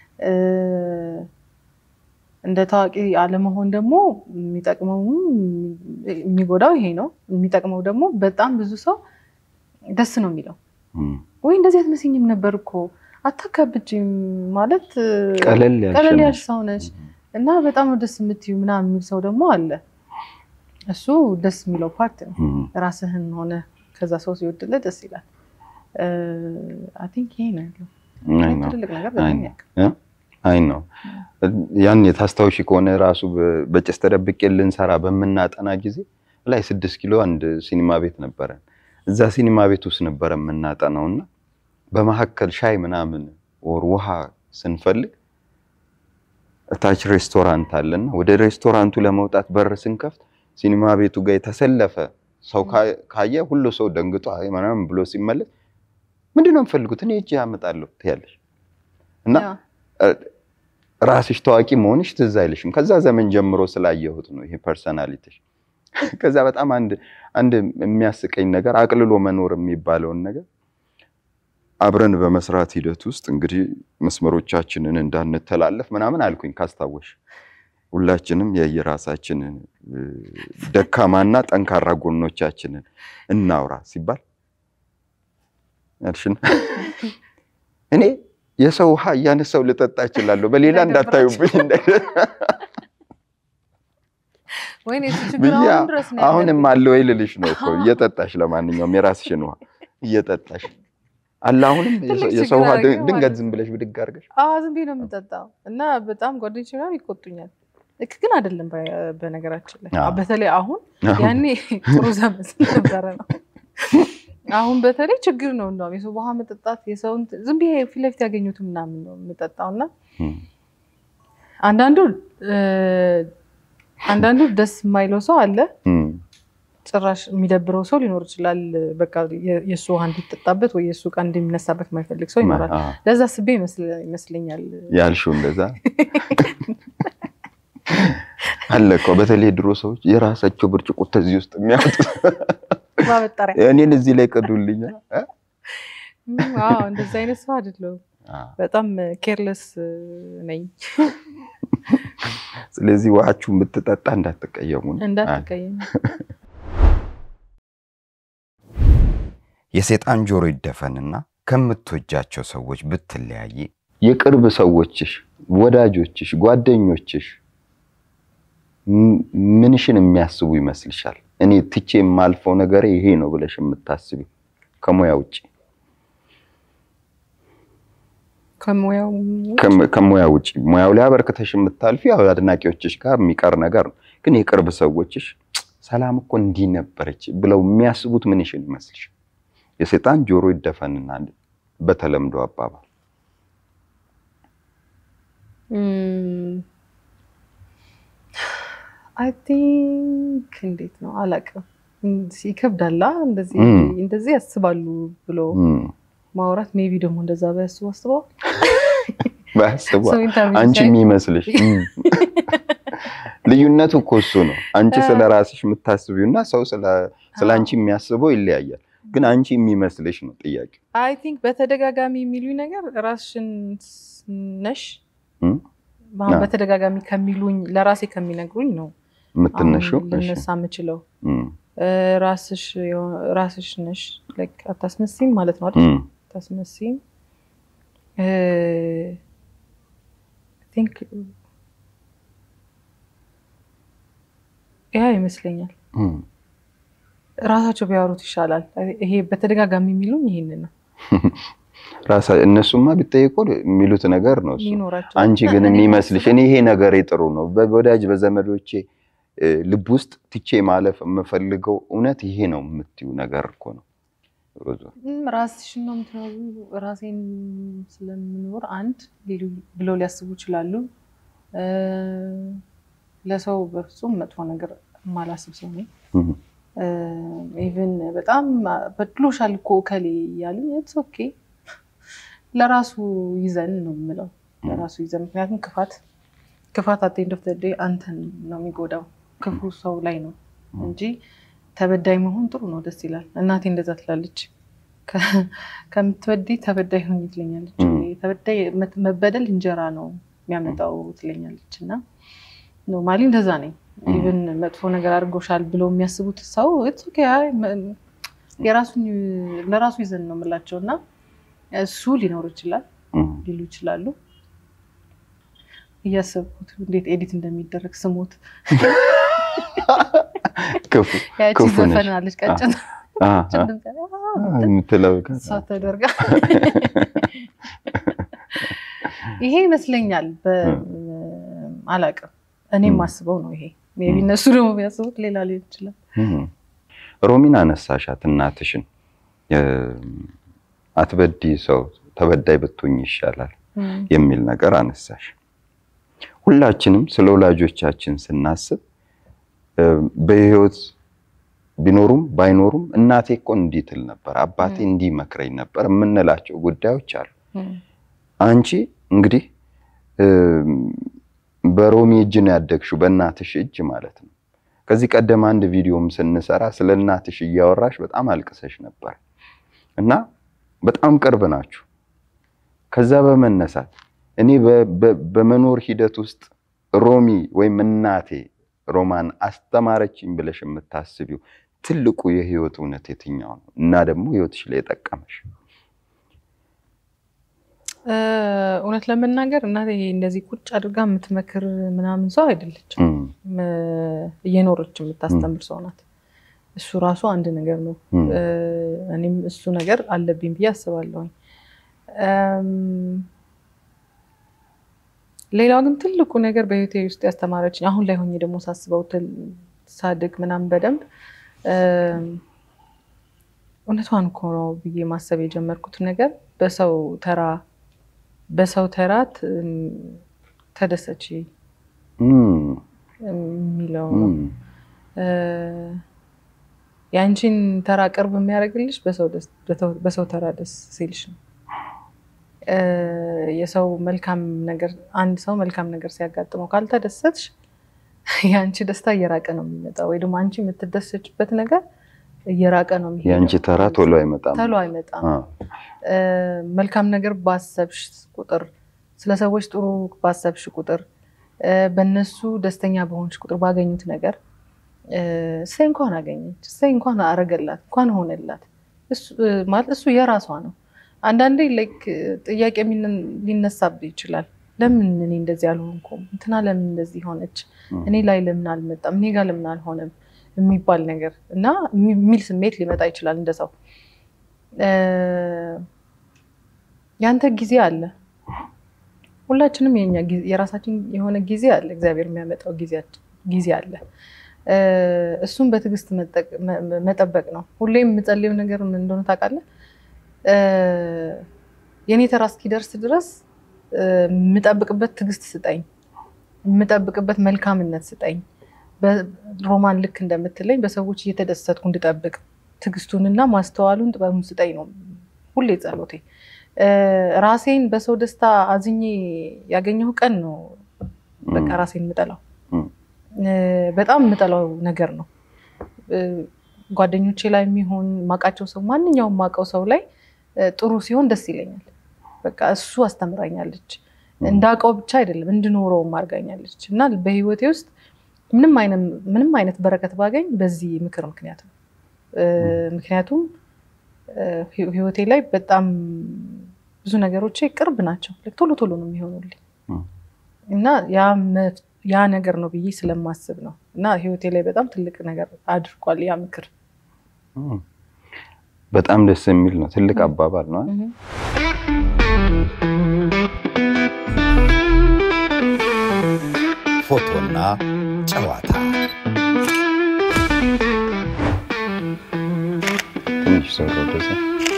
እንደ ታዋቂ አለመሆን ደግሞ የሚጠቅመውም የሚጎዳው ይሄ ነው። የሚጠቅመው ደግሞ በጣም ብዙ ሰው ደስ ነው የሚለው ወይ እንደዚህ አትመስኝም ነበር እኮ አታካብጅም ማለት ቀለል ያልሽ ሰው ነች እና በጣም ነው ደስ የምትዩ ምናምን የሚል ሰው ደግሞ አለ። እሱ ደስ የሚለው ፓርት ነው። ራስህን ሆነ ከዛ ሰው ሲወድልህ ደስ ይላል። አይ ቲንክ ይሄ ነው ያለው ትልቅ ነገር አይ ነው ያን የታስታውሺ ከሆነ ራሱ በጭስ ተደብቄ ልንሰራ በምናጠና ጊዜ ላይ ስድስት ኪሎ አንድ ሲኒማ ቤት ነበረን። እዛ ሲኒማ ቤት ውስጥ ነበረ የምናጠናው እና በመካከል ሻይ ምናምን ወር ውሃ ስንፈልግ እታች ሬስቶራንት አለና ወደ ሬስቶራንቱ ለመውጣት በር ስንከፍት ሲኒማ ቤቱ ጋር የተሰለፈ ሰው ካየ ሁሉ ሰው ደንግጦ ምናምን ብሎ ሲመለስ ምንድን ነው የምፈልጉት? እኔ እጅ ያመጣለሁ ትያለሽ እና ራስሽ ታዋቂ መሆንሽ ትዝ አይልሽም። ከዛ ዘመን ጀምሮ ስላየሁት ነው ይሄ ፐርሰናሊቲሽ። ከዛ በጣም አንድ አንድ የሚያስቀኝ ነገር አቅልሎ መኖር የሚባለውን ነገር አብረን በመስራት ሂደት ውስጥ እንግዲህ መስመሮቻችንን እንዳንተላለፍ ምናምን አልኩኝ ካስታወሽ ሁላችንም የየራሳችንን ደካማና ጠንካራ ጎኖቻችንን እናውራ ሲባል ያልሽን እኔ የሰው ውሃ እያነሳው ልጠጣ እችላለሁ፣ በሌላ እንዳታዩብኝ ብዬ አሁንም አለ ወይ ልልሽ ነው እኮ እየጠጣሽ፣ ለማንኛውም የራስሽን ውሃ እየጠጣሽ አለ። አሁንም የሰው ውሃ ድንገት ዝም ብለሽ ብድግ አድርገሽ ዝም ብዬ ነው የምጠጣው እና በጣም ጓደኞቼ ምናምን ይቆጡኛል። ልክ ግን አይደለም። በነገራችን ላይ በተለይ አሁን ያኔ ጥሩ ዘመን ስለነበረ ነው። አሁን በተለይ ችግር ነው። እንደውም የሰው ውሃ መጠጣት የሰውን ዝም ብዬ ፊት ለፊት ያገኙት ምናምን ነው የምጠጣው እና አንዳንዱ አንዳንዱ ደስ የማይለው ሰው አለ። ጭራሽ የሚደብረው ሰው ሊኖር ይችላል። በቃ የእሱ ውሃ እንዲጠጣበት ወይ የእሱ ዕቃ እንዲነሳበት የማይፈልግ ሰው ይኖራል። ለዛ ስቤ ይመስለኛል ያልሽው እንደዛ አለ እኮ በተለይ ድሮ ሰዎች የራሳቸው ብርጭቆ ተዚህ ውስጥ የሚያወጡ እኔን እዚህ ላይ ቅዱልኛ። እንደዚ አይነት ሰው አይደለሁም። በጣም ኬርለስ ነኝ። ስለዚህ ውሃችሁን ብትጠጣ እንዳትቀየሙ እንዳትቀየሙ። የሴጣን ጆሮ ይደፈንና ከምትወጃቸው ሰዎች ብትለያይ የቅርብ ሰዎችሽ፣ ወዳጆችሽ፣ ጓደኞችሽ ምንሽን የሚያስቡ ይመስልሻል? እኔ ትቼ የማልፈው ነገር ይሄ ነው ብለሽ የምታስቢው ከሙያ ውጭ ከሙያው ከም- ከሙያ ውጭ ሙያው ላይ አበርክተሽ የምታልፊ ያው አድናቂዎችሽ ጋር የሚቀር ነገር ነው። ግን የቅርብ ሰዎችሽ ሰላም እኮ እንዲህ ነበረች ብለው የሚያስቡት ምንሽን ይመስልሽ? የሰይጣን ጆሮ ይደፈንና በተለምዶ አባባል አይ ቲንክ እንዴት ነው አላውቅም። ይከብዳላ እንደዚህ እም። እንደዚህ ያስባሉ ብሎ እም፣ ማውራት ሜቢ ደግሞ እንደዛ ባያስቡ አስበዋል። ባያስቡ ሰው ኢንተርቪው አንቺ ሲያይ የሚመስልሽ እም። ልዩነቱ እኮ እሱ ነው። አንቺ ስለ ራስሽ የምታስቢው እና ሰው ስለ ስለ አንቺ የሚያስበው ይለያያል። ግን አንቺ የሚመስልሽ ነው ጥያቄ። አይ ቲንክ በተደጋጋሚ የሚሉኝ ነገር ራስሽን ነሽ እም? አሁን አዎ። በተደጋጋሚ ከሚሉኝ ለራሴ ከሚነግሩኝ ነው የምትነሺው አሁን ልነሳ የምችለው እም፣ እ፣ ራስሽ የሆ- ራስሽ ነሽ ላይክ አታስመሲም ማለት ነው አይደል? እም፣ አታስመሲም ቲንክ ያ ይመስለኛል እም። ራሳቸው ቢያወሩት ይሻላል። ይሄ በተደጋጋሚ የሚሉኝ ይሄንን ነው ራሳ እነሱማ ቢጠይቁ የሚሉት ነገር ነው እሱ። የሚኖራቸው አንቺ ግን እኔ የሚመስልሽ ማስበው- እኔ ይሄ ነገር ጥሩ ነው በወዳጅ በዘመዶቼ እ፣ ልብ ውስጥ ትቼ ማለፍ የምፈልገው እውነት ይሄ ነው የምትዩ ነገር እኮ ነው ሮዞ። እም፣ ራስሽን ነው የምትኖሩ። ራሴን ስለምኖር አንድ ሊሉ ብለው ሊያስቡ ይችላሉ። እ፣ ለሰው በፍጹም መጥፎ ነገር የማላስብ ሰው ነኝ። እም፣ ኢቨን በጣም በድሎሻል እኮ ከሌ እያሉኝ ኢትስ ኦኬ ለራሱ ይዘን ነው የምለው። ለራሱ ይዘን ምክንያቱም ክፋት ክፋት አት ኤንድ ኦፍ ዘ ዴይ አንተን ነው የሚጎዳው ክፉ ሰው ላይ ነው እንጂ ተበዳይ መሆን ጥሩ ነው፣ ደስ ይላል። እናቴ እንደዛ ትላለች። ከ- ከምትወዲ ተበዳይ ሆኝ ትለኛለች። ም። ተበዳይ መት- መበደል እንጀራ ነው የሚያመጣው ትለኛለች። እና ኖርማሊ እንደዛ ነኝ። ኢቨን መጥፎ ነገር አድርጎሻል ብለው የሚያስቡት ሰው ኢትስ ኦኬ አይ መ- የራሱን ለራሱ ይዘን ነው የምላቸው እና እሱ ሊኖር ይችላል እም። ሊሉ ይችላሉ። እያሰብኩት እንዴት ኤዲት እንደሚደረግ ስሞት ክፉ ያቺ ክፉ ነሽ። ዘፈን አለች ቀጭን አ፣ አ፣ ድምፅ ያለው፣ አ፣ አ፣ የምትለው እሷ ተደርጋ ይሄ ይመስለኛል። አላውቅም እኔ ም። የማስበው ነው ይሄ። ሜይ ቢ እነሱ ደግሞ ቢያስቡት ሌላ ሊሆን ይችላል። እም። ሮሚን አነሳሻት እናትሽን እ፣ አትበዲ ሰው ተበዳይ ብትሆኝ ይሻላል ም፣ የሚል ነገር አነሳሽ። ሁላችንም ስለ ወላጆቻችን ስናስብ እ፣ በህይወት ቢኖሩም ባይኖሩም እናቴ እኮ እንዲህ ትል ነበር፣ አባቴ ም። እንዲህ መክረኝ ነበር የምንላቸው ጉዳዮች አሉ። ም፣ አንቺ እንግዲህ እ፣ በሮሚ እጅ ነው ያደግሽው፣ በእናትሽ እጅ ማለት ነው። ከዚህ ቀደም አንድ ቪዲዮም ስንሰራ ስለ እናትሽ እያወራሽ በጣም አልቅሰሽ ነበር እና በጣም ቅርብ ናችሁ። ከዛ በመነሳት እኔ በ- በ- በመኖር ሂደት ውስጥ ሮሚ ወይም እናቴ ሮማን አስተማረችኝ ብለሽ የምታስቢው ትልቁ የህይወት እውነት የትኛው ነው? እና ደግሞ ህይወትሽ ላይ የጠቀመሽ እ፣ እውነት ለመናገር እናቴ እንደዚህ ቁጭ አድርጋ የምትመክር ምናምን ሰው አይደለችም። እም፣ ም- እየኖረች የምታስተምር ሰው ናት። እሱ ራሱ አንድ ነገር ነው። እም፣ እ፣ እኔም እሱ ነገር አለብኝ ብዬ አስባለሁኝ። እም፣ ሌላው ግን ትልቁ ነገር በህይወቴ ውስጥ ያስተማረችኝ አሁን ላይ ሆኜ ደግሞ ሳስበው ትል- ሳድግ ምናምን በደንብ እም፣ እውነቷን እኮ ነው ብዬ ማሰብ የጀመርኩት ነገር በሰው ተራ በሰው ተራ ት- ተደሰች እም፣ የሚለው ነው። እም፣ እ፣ የአንቺን ተራ ቅርብ የሚያደርግልሽ በሰው ደስ- በተው- በሰው ተራ ደስ ሲልሽ ነው። እ፣ የሰው መልካም ነገር አንድ ሰው መልካም ነገር ሲያጋጥመው ካልተደሰትሽ የአንቺ ደስታ እየራቀ ነው የሚመጣው፣ ወይ ደግሞ አንቺ የምትደሰችበት ነገር እየራቀ ነው የሚሄደው። የአንቺ ተራ ቶሎ አይመጣም። ቶሎ አይመጣም። አ፣ እ፣ መልካም ነገር ባሰብሽ ቁጥር ስለ ሰዎች ጥሩ ባሰብሽ ቁጥር እ፣ በእነሱ ደስተኛ በሆንሽ ቁጥር ባገኙት ነገር እ፣ እሰይ እንኳን አገኘች፣ እሰይ እንኳን አረገላት፣ እንኳን ሆነላት እሱ- እ፣ ማለት እሱ የራሷ ነው። አንዳንዴ ላይክ ጥያቄ የሚነ- ሊነሳብህ ይችላል። ለምን እኔ እንደዚህ አልሆንኩም? እንትና ለምን እንደዚህ ሆነች? እኔ ላይ ለምን አልመጣም? እኔ ጋር ለምን አልሆነም? የሚባል ነገር እና የሚል ስሜት ሊመጣ ይችላል እንደ ሰው እ፣ ያንተ ጊዜ አለ። ሁላችንም የኛ ጊዜ የራሳችን የሆነ ጊዜ አለ። እግዚአብሔር የሚያመጣው ጊዜያችን- ጊዜ አለ። እ፣ እሱም በትዕግስት መጠቅ- መ- መ- መጠበቅ ነው። ሁሌም የምጸልየው ነገር ምን እንደሆነ ታውቃለህ? እ፣ የኔ ተራ እስኪደርስ ድረስ እ፣ የምጠብቅበት ትዕግስት ስጠኝ፣ የምጠብቅበት መልካምነት ስጠኝ። በ- ሮማን ልክ እንደምትለኝ በሰዎች እየተደሰትኩ እንድጠብቅ ትዕግስቱንና ማስተዋሉን ጥበቡን ስጠኝ ነው ሁሌ ጸሎቴ። እ፣ ራሴን በሰው ደስታ አዝኜ ያገኘው ቀን ነው በቃ ራሴን የምጠላው እም፣ እ፣ በጣም የምጠላው ነገር ነው። እ፣ ጓደኞቼ ላይ የሚሆን ማውቃቸው ሰው ማንኛውም ማውቀው ሰው ላይ እ፣ ጥሩ ሲሆን ደስ ይለኛል። በቃ እሱ አስተምራኛለች። እንዳውቀው ብቻ አይደለም እንድኖረውም አድርጋኛለች እና በህይወቴ ውስጥ ምንም አይነት ምንም አይነት በረከት ባገኝ በዚህ ምክር ምክንያት ነው። እ፣ ምክንያቱም እ፣ ህይወ- ህይወቴ ላይ በጣም ብዙ ነገሮቼ ቅርብ ናቸው። ልክ ቶሎ ቶሎ ነው የሚሆኑልኝ እም። እና ያ መፍ- ያ ነገር ነው ብዬ ስለማስብ ነው እና ህይወቴ ላይ በጣም ትልቅ ነገር አድርጓል ያ ምክር። እም። በጣም ደስ የሚል ነው። ትልቅ አባባል ነው። እህ። ፎቶና ጨዋታ ትንሽ ሰው ወደዛ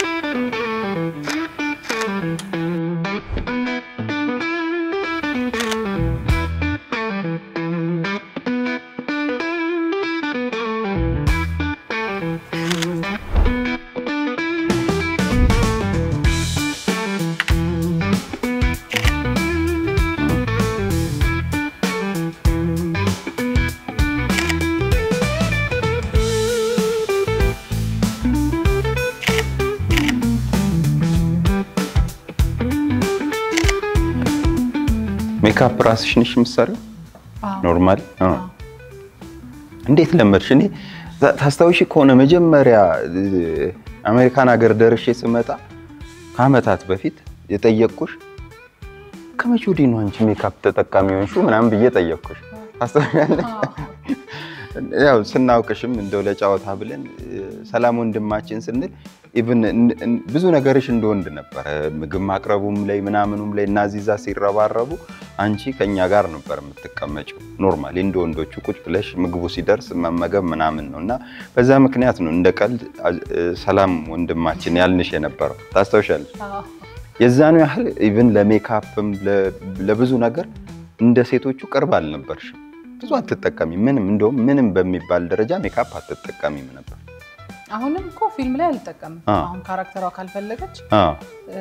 ሜካፕ ራስሽ ነሽ የምትሰሪው? አዎ። ኖርማል አዎ። አዎ። እንዴት ለመድሽ? እኔ ታ- ታስታውሺ ከሆነ መጀመሪያ እ፣ አሜሪካን ሀገር ደርሼ ስመጣ ከአመታት በፊት የጠየቅኩሽ ከመቼ ወዲህ ነው አንቺ ሜካፕ ተጠቃሚ ሆንሽው ምናምን ብዬ ጠየቅኩሽ። ታስታውሻለሽ? ያው ስናውቅሽም እንደው ለጨዋታ ብለን እ፣ ሰላም ወንድማችን ስንል ኢቭን እን- እን- ብዙ ነገርሽ እንደ ወንድ ነበረ። ምግብ ማቅረቡም ላይ ምናምኑም ላይ እና ዚዛ ሲረባረቡ አንቺ ከኛ ጋር ነበር የምትቀመጪው። ኖርማሊ እንደ ወንዶቹ ቁጭ ብለሽ ምግቡ ሲደርስ መመገብ ምናምን ነው እና በዛ ምክንያት ነው እንደ ቀልድ አ- እ፣ ሰላም ወንድማችን ያልንሽ የነበረው ታስታውሻለሽ? አዎ። የዛኑ ያህል ኢቭን ለሜካፕም ለ- ለብዙ ነገር እንደ ሴቶቹ ቅርብ አልነበርሽም። ብዙ አትጠቀሚ ምንም እንደውም ምንም በሚባል ደረጃ ሜካፕ አትጠቀሚም ነበር። አሁንም እኮ ፊልም ላይ አልጠቀምም። አዎ። አሁን ካራክተሯ ካልፈለገች አዎ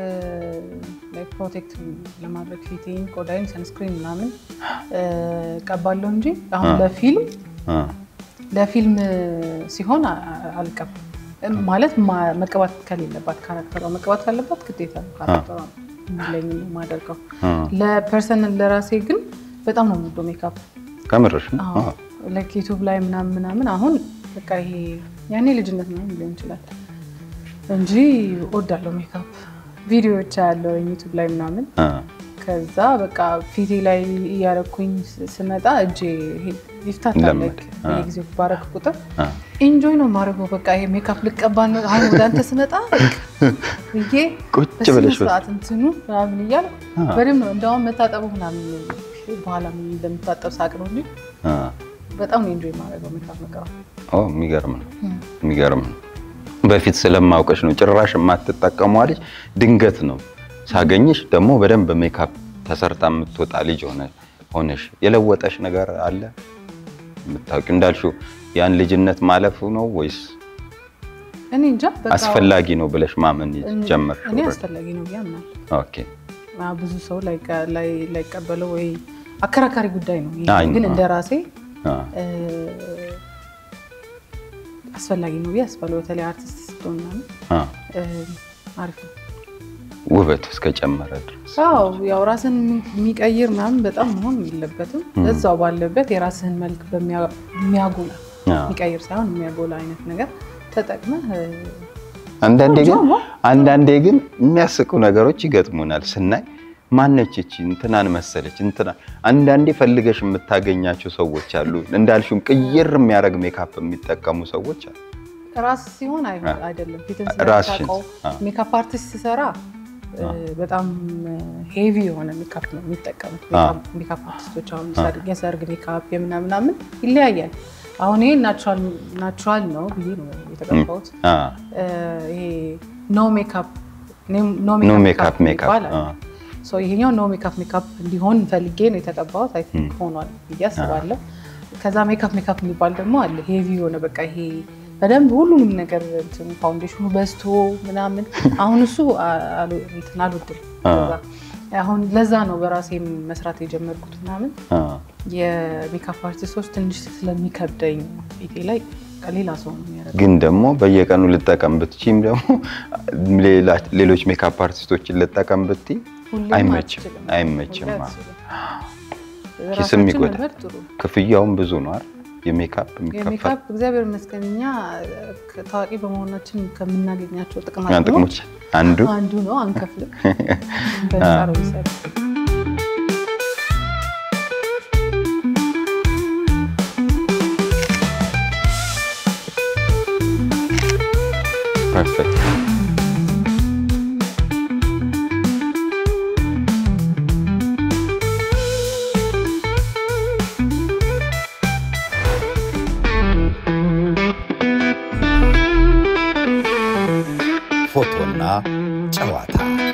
ፕሮቴክት ለማድረግ ፊቴን፣ ቆዳይን፣ ሰንስክሪን ምናምን እ፣ ቀባለሁ እንጂ አሁን አዎ። ለፊልም አዎ ለፊልም ሲሆን አ- አ- አልቀባም። እም፣ ማለት ማ- መቀባት ከሌለባት ካራክተሯ መቀባት ካለባት ግዴታ ነው ካራክተሯ ለኝ የማደርገው። አዎ ለፐርሰናል ለራሴ ግን በጣም ነው የምወደው ሜካፕ ከምርሽ ነው? አዎ አዎ። ላይክ ዩቱብ ላይ ምናምን ምናምን አሁን በቃ ይሄ ያኔ ልጅነት ምናምን ሊሆን ይችላል እንጂ እወዳለሁ ሜካፕ። ቪዲዮዎች ያለው ዩቱብ ላይ ምናምን አዎ። ከዛ በቃ ፊቴ ላይ እያረኩኝ ስ- ስመጣ እጄ ይሄ- ይፍታታል። ለመደ። ላይክ በየጊዜው ባረክ ቁጥር አዎ። ኢንጆይ ነው ማድረገው። በቃ ይሄ ሜካፕ ልቀባ ነው አሁን ወደ አንተ ስመጣ ብዬ ቁጭ በስነ ብለሽ በስ- ስርዓት እንትኑ ምናምን እያልኩ አዎ። በደምብ ነው እንደውም መታጠቡ ምናምን በኋላ ምን እንደምታጠብ ሳቅ ነው እንጂ አዎ። በጣም ነው ኢንጆይ ማድረገው ሜካፕ መቀባት። ኦ የሚገርም ነው የሚገርም ነው። በፊት ስለማውቀሽ ነው ጭራሽ የማትጠቀሟ ልጅ ድንገት ነው ሳገኝሽ ደግሞ በደንብ ሜካፕ ተሰርታ የምትወጣ ልጅ ሆነ ሆነሽ የለወጠሽ ነገር አለ የምታውቂው? እንዳልሽው ያን ልጅነት ማለፉ ነው ወይስ እኔ እንጃ በቃ አስፈላጊ ነው ብለሽ ማመን ጀመርሽ? እኔ already? አስፈላጊ ነው ብዬ አምናለሁ። ኦኬ አዎ፣ ብዙ ሰው ላይቀ- ላይ- ላይቀበለው ወይ አከራካሪ ጉዳይ ነው። ይሄ አይ፣ ግን አዎ። እንደ ራሴ አዎ። እ፣ አስፈላጊ ነው ብዬ አስባለሁ። በተለይ አርቲስት ስትሆን ምናምን አዎ። እ፣ አሪፍ ነው። ውበት እስከጨመረ ድረስ አዎ ያው ራስን የሚቀይር ምናምን በጣም መሆን የለበትም። እዛው ባለበት የራስህን መልክ በሚያ- የሚያጎላ አዎ። የሚቀይር ሳይሆን የሚያጎላ አይነት ነገር ተጠቅመህ እ፣ አንዳንዴ ግን ቆንጆ ነው። አንዳንዴ ግን የሚያስቁ ነገሮች ይገጥሙናል ስናይ ማነች እቺ እንትናን መሰለች እንትና አንዳንዴ ፈልገሽ የምታገኛቸው ሰዎች አሉ እንዳልሽም ቅይር የሚያደርግ ሜካፕ የሚጠቀሙ ሰዎች አሉ ራስ ሲሆን አይ- አይደለም ፊትን ራስሽን ስለምታውቀው አ፣ ሜካፕ አርቲስት ሲሰራ እ፣ በጣም ሄቪ የሆነ ሜካፕ ነው የሚጠቀሙት። አ። ሜካፕ አርቲስቶች አሁን ሰርግ የሰርግ ሜካፕ የምናምናምን ይለያያል። አሁን ይሄ ናቹራል ነው ብዬ ነው የተቀባሁት። አ፣ እ፣ ይሄ ኖ ሜካፕ ኖ ኖ ሜካፕ ሜካፕ የሚባል አ፣ አለ። ሶ ይሄኛው ኖ ሜካፕ ሜካፕ እንዲሆን ፈልጌ ነው የተቀባሁት። አይ ቲንክ ሆኗል ብዬ አስባለሁ። ከዛ ሜካፕ ሜካፕ የሚባል ደግሞ አለ ሄቪ የሆነ በቃ ይሄ በደንብ ሁሉንም ነገር እንትን ፋውንዴሽኑ በዝቶ ምናምን አሁን እሱ አ- አሉ- እንትን አልወድም። አ። ለዛ- አሁን ለዛ ነው በራሴ መስራት የጀመርኩት ምናምን አ፣ የሜካፕ አርቲስቶች ትንሽ ስለሚከብደኝ ፊቴ ላይ ሌላ ሰው ነው የሚያደርገው። ግን ደግሞ በየቀኑ ልጠቀም ብትችም ደግሞ ሌላ- ሌሎች ሜካፕ አርቲስቶችን ልጠቀም ብትይ ሁሌም አይመችም፣ አልችልም። አይመችም። ሁሌ አ። አልችልም። ኪስም ራሳችን ይጎዳል። መልመድ ጥሩ ነው። ክፍያውም ብዙ ነው አይደል? የሜካፕ የሚከፈል የሜካፕ እግዚአብሔር ይመስገን እኛ ታዋቂ በመሆናችን ከምናገኛቸው ጥቅማ ያን ጥቅሞች አንዱ አንዱ ነው። አንከፍልም፣ በነፃ ነው የሚሰሩት። ፐርፌክት ፎቶና ጨዋታ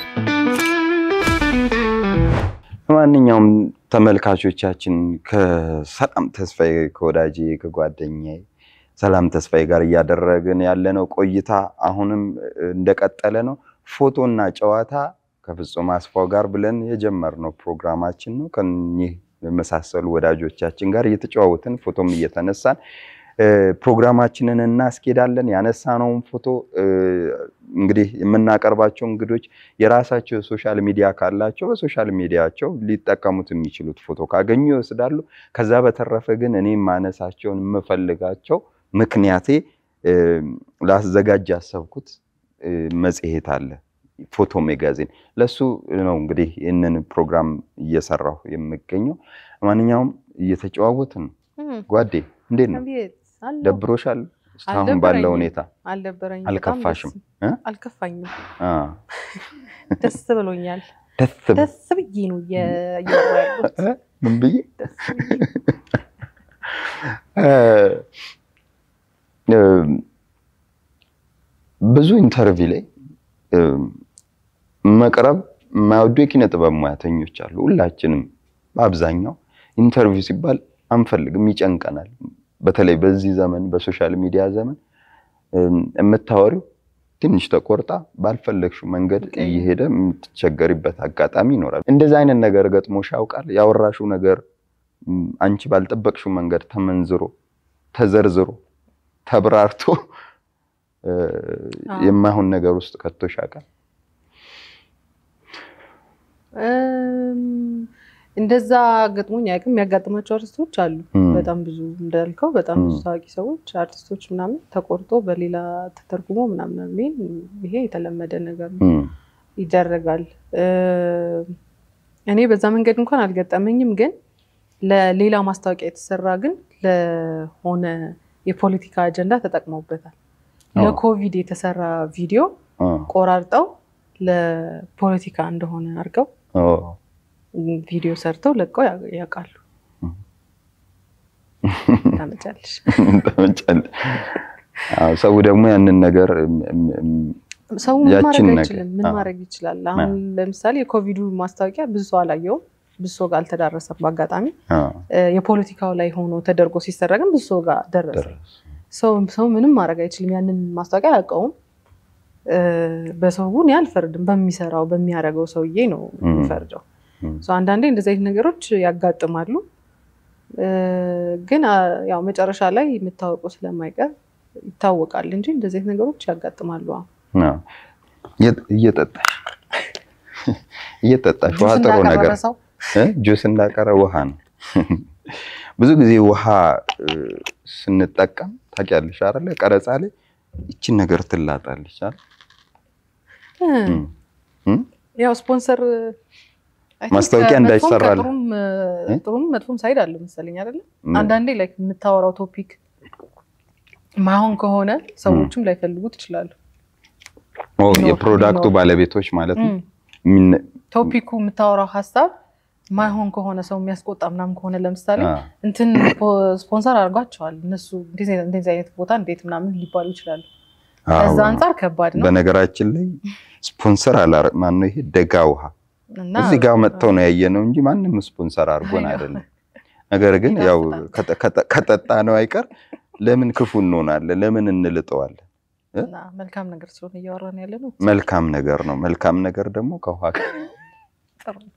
ማንኛውም ተመልካቾቻችን ከሰላም ተስፋዬ ከወዳጄ ከጓደኛዬ ሰላም ተስፋዬ ጋር እያደረግን ያለነው ቆይታ አሁንም እንደቀጠለ ነው። ፎቶና ጨዋታ ከፍጹም አስፋው ጋር ብለን የጀመርነው ፕሮግራማችን ነው። ከኚህ የመሳሰሉ ወዳጆቻችን ጋር እየተጨዋወትን ፎቶም እየተነሳን እ፣ ፕሮግራማችንን እናስኬዳለን። ያነሳነውን ፎቶ እ፣ እንግዲህ የምናቀርባቸው እንግዶች የራሳቸው ሶሻል ሚዲያ ካላቸው በሶሻል ሚዲያቸው ሊጠቀሙት የሚችሉት ፎቶ ካገኙ ይወስዳሉ። ከዛ በተረፈ ግን እኔ ማነሳቸውን የምፈልጋቸው ምክንያቴ እ፣ ላዘጋጅ ያሰብኩት እ፣ መጽሔት አለ ፎቶ ሜጋዚን ለሱ ነው እንግዲህ ይህንን ፕሮግራም እየሰራሁ የምገኘው። ማንኛውም እየተጨዋወትን ነው። እም፣ ጓዴ እንዴት ነው? አቤት አለሁ። ደብሮሻል? እስካሁን አልደበረኝም። ባለው ሁኔታ አልደበረኝም። አልከፋሽም? በጣም እ? ደስ- አልከፋኝም። አ፣ ደስ ብሎኛል። ደስ ብ- ደስ ብዬ ነው እየ- እያወራሁ ያለሁት። እ? ምን ብዬ ደስ ብዬ። እ፣ እ፣ ብዙ ኢንተርቪው ላይ እ፣ መቅረብ የማይወዱ የኪነ ጥበብ ሙያተኞች አሉ። ሁላችንም በአብዛኛው ኢንተርቪው ሲባል አንፈልግም፣ ይጨንቀናል። በተለይ በዚህ ዘመን በሶሻል ሚዲያ ዘመን እም፣ የምታወሪው ትንሽ ተቆርጣ ባልፈለግሽው መንገድ ኦኬ። እየሄደ የምትቸገሪበት አጋጣሚ ይኖራል። እንደዚህ አይነት ነገር ገጥሞሽ ያውቃል? ያወራሽው ነገር እም፣ አንቺ ባልጠበቅሽው መንገድ ተመንዝሮ ተዘርዝሮ ተብራርቶ እ፣ አዎ። የማይሆን ነገር ውስጥ ከቶሽ ያውቃል? እም፣ እንደዛ ገጥሞኝ አያውቅም። የሚያጋጥማቸው አርቲስቶች አሉ። እም፣ በጣም ብዙ እንዳልከው በጣም ብዙ እም። ታዋቂ ሰዎች አርቲስቶች ምናምን ተቆርጦ በሌላ ተተርጉሞ ምናምን የሚል ይሄ የተለመደ ነገር ነው፣ እም፣ ይደረጋል። እ፣ እኔ በዛ መንገድ እንኳን አልገጠመኝም፣ ግን ለሌላ ማስታወቂያ የተሰራ ግን ለሆነ የፖለቲካ አጀንዳ ተጠቅመውበታል። አዎ። ለኮቪድ የተሰራ ቪዲዮ አ፣ ቆራርጠው ለፖለቲካ እንደሆነ አድርገው ኦ፣ ቪዲዮ ሰርተው ለቀው ያ- ያውቃሉ። እም። ታመጫለሽ። ተመቻለሽ። አዎ፣ ሰው ደግሞ ያንን ነገር እም፣ እም፣ እም፣ ሰው ምን ያችን ማድረግ ነገር፣ አይችልም። ምን አዎ። ማድረግ ይችላል? አሁን ለምሳሌ የኮቪዱ ማስታወቂያ ብዙ ሰው አላየውም፣ ብዙ ሰው ጋር አልተዳረሰም። በአጋጣሚ አ፣ እ፣ የፖለቲካው ላይ ሆኖ ተደርጎ ሲሰራ ግን ብዙ ሰው ጋር ደረሰ። ደረሰ። ሰው ሰው ምንም ማድረግ አይችልም። ያንን ማስታወቂያ አያውቀውም። እ፣ በሰው እኔ አልፈርድም። በሚሰራው በሚያደርገው ሰውዬ ነው እም። የሚፈርደው። እም፣ ሰው አንዳንዴ እንደዚህ አይነት ነገሮች ያጋጥማሉ። እ፣ ግን አ፣ ያው መጨረሻ ላይ የምታወቀው ስለማይቀር ይታወቃል እንጂ እንደዚህ አይነት ነገሮች ያጋጥማሉ። አዎ። አዎ። እየ- እየጠጣሽ እየጠጣሽ ውሃ ጁስ ጥሩ ነገር እንዳቀረበ ሰው እ? ጁስ እንዳቀረ ውሃ ነው። ብዙ ጊዜ ውሃ እ፣ ስንጠቀም ታውቂያለሽ አይደለ? ቀረጻ ላይ ይችን ነገር ትላጣለች አይደል? እ፣ እም፣ እም? ያው ስፖንሰር I think ማስታወቂያ ከመጥፎም እንዳይሰራል። ከጥሩም እ፣ እ? ጥሩም መጥፎም ሳይድ አለው መሰለኝ አይደለ? ምን? አንዳንዴ ላይ የምታወራው ቶፒክ ማይሆን ከሆነ ሰዎችም ላይፈልጉት ይችላሉ። ኦ ቢኖር- የፕሮዳክቱ ቢኖር። ባለቤቶች ማለት ነው። እም። የሚነ- ቶፒኩ የምታወራው ሀሳብ ማይሆን ከሆነ ሰው የሚያስቆጣ ምናምን ከሆነ ለምሳሌ አ፣ እንትን ፖ- ስፖንሰር አድርጓቸዋል እነሱ እንደዚህ አይነት- እንደዚህ አይነት ቦታ እንዴት ምናምን ሊባሉ ይችላሉ። ከዛ አዎ። አንጻር ከባድ ነው በነገራችን ላይ ስፖንሰር አላረ ማነው ይሄ ደጋ ውሃ እና እዚህ ጋር መጥተው ነው ያየነው እንጂ ማንም ስፖንሰር አድርጎን አይ ነው። አይደለም። ነገር ግን ያው ይጣፍጣል። ከጠ- ከጠ- ከጠጣ ነው አይቀር ለምን ክፉ እንሆናለን? ለምን እንልጠዋለን? እና መልካም ነገር ስለሆነ እያወራን ያለ ነው። መልካም ነገር ነው። መልካም ነገር ደግሞ ከውሃ ጋር ጥሩ ነው።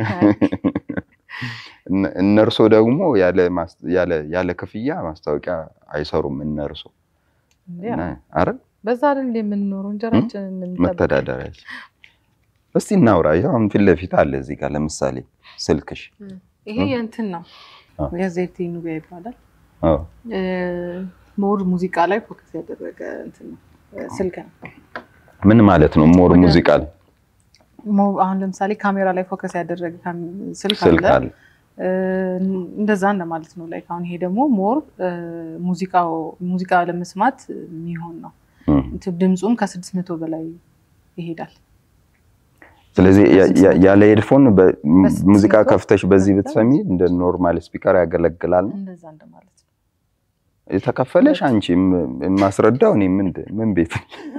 እነ- እነርሶ ደግሞ ያለ ማስ- ያለ- ያለ ክፍያ ማስታወቂያ አይሰሩም። እነርሶ ያ፣ አረ በዛ አይደል የምንኖረው እንጀራችንን የምንጠብቅ መተዳደሪያችን። እስቲ እናውራ። ይኸው አሁን ፊት ለፊት አለ እዚህ ጋር ለምሳሌ ስልክሽ። ይሄ የእንትን ነው አዎ። የዘይት ኑቢያ ይባላል። አዎ ሞር ሙዚቃ ላይ ፎከስ ያደረገ እንትን ነው እ፣ ስልክ ነው። ምን ማለት ነው? ሞር ወደ- ሙዚቃ ላይ ሞ- አሁን ለምሳሌ ካሜራ ላይ ፎከስ ያደረገ ካም- ስልክ ስልክ አለ አለ። እ፣ እንደዛ እንደማለት ነው። ላይክ አሁን ይሄ ደግሞ ሞር ሙዚቃው ሙዚቃ ለመስማት የሚሆን ነው። እም። እንትን ድምፁም ከስድስት መቶ በላይ ይሄዳል። ስለዚህ ያ- ያ- ያለ ሄድፎን በ- በስልክ ሙዚቃ ስልክ ከፍተሽ በዚህ ከፍተሽ ብትሰሚ እንደ ኖርማል ስፒከር ያገለግላል። እንደዛ እንደማለት ነው። የተከፈለሽ አንቺ ም- የማስረዳው እኔ ምን ምን ቤት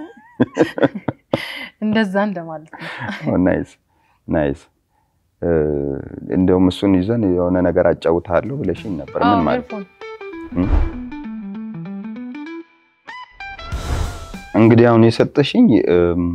እንደዛ እንደማለት ነው። ናይስ ናይስ። እንደውም እሱን ይዘን የሆነ ነገር አጫውታለሁ ብለሽኝ ነበር። ምን አዎ፣ ማለት ኤርፎን እም? እንግዲህ አሁን የሰጠሽኝ እም፣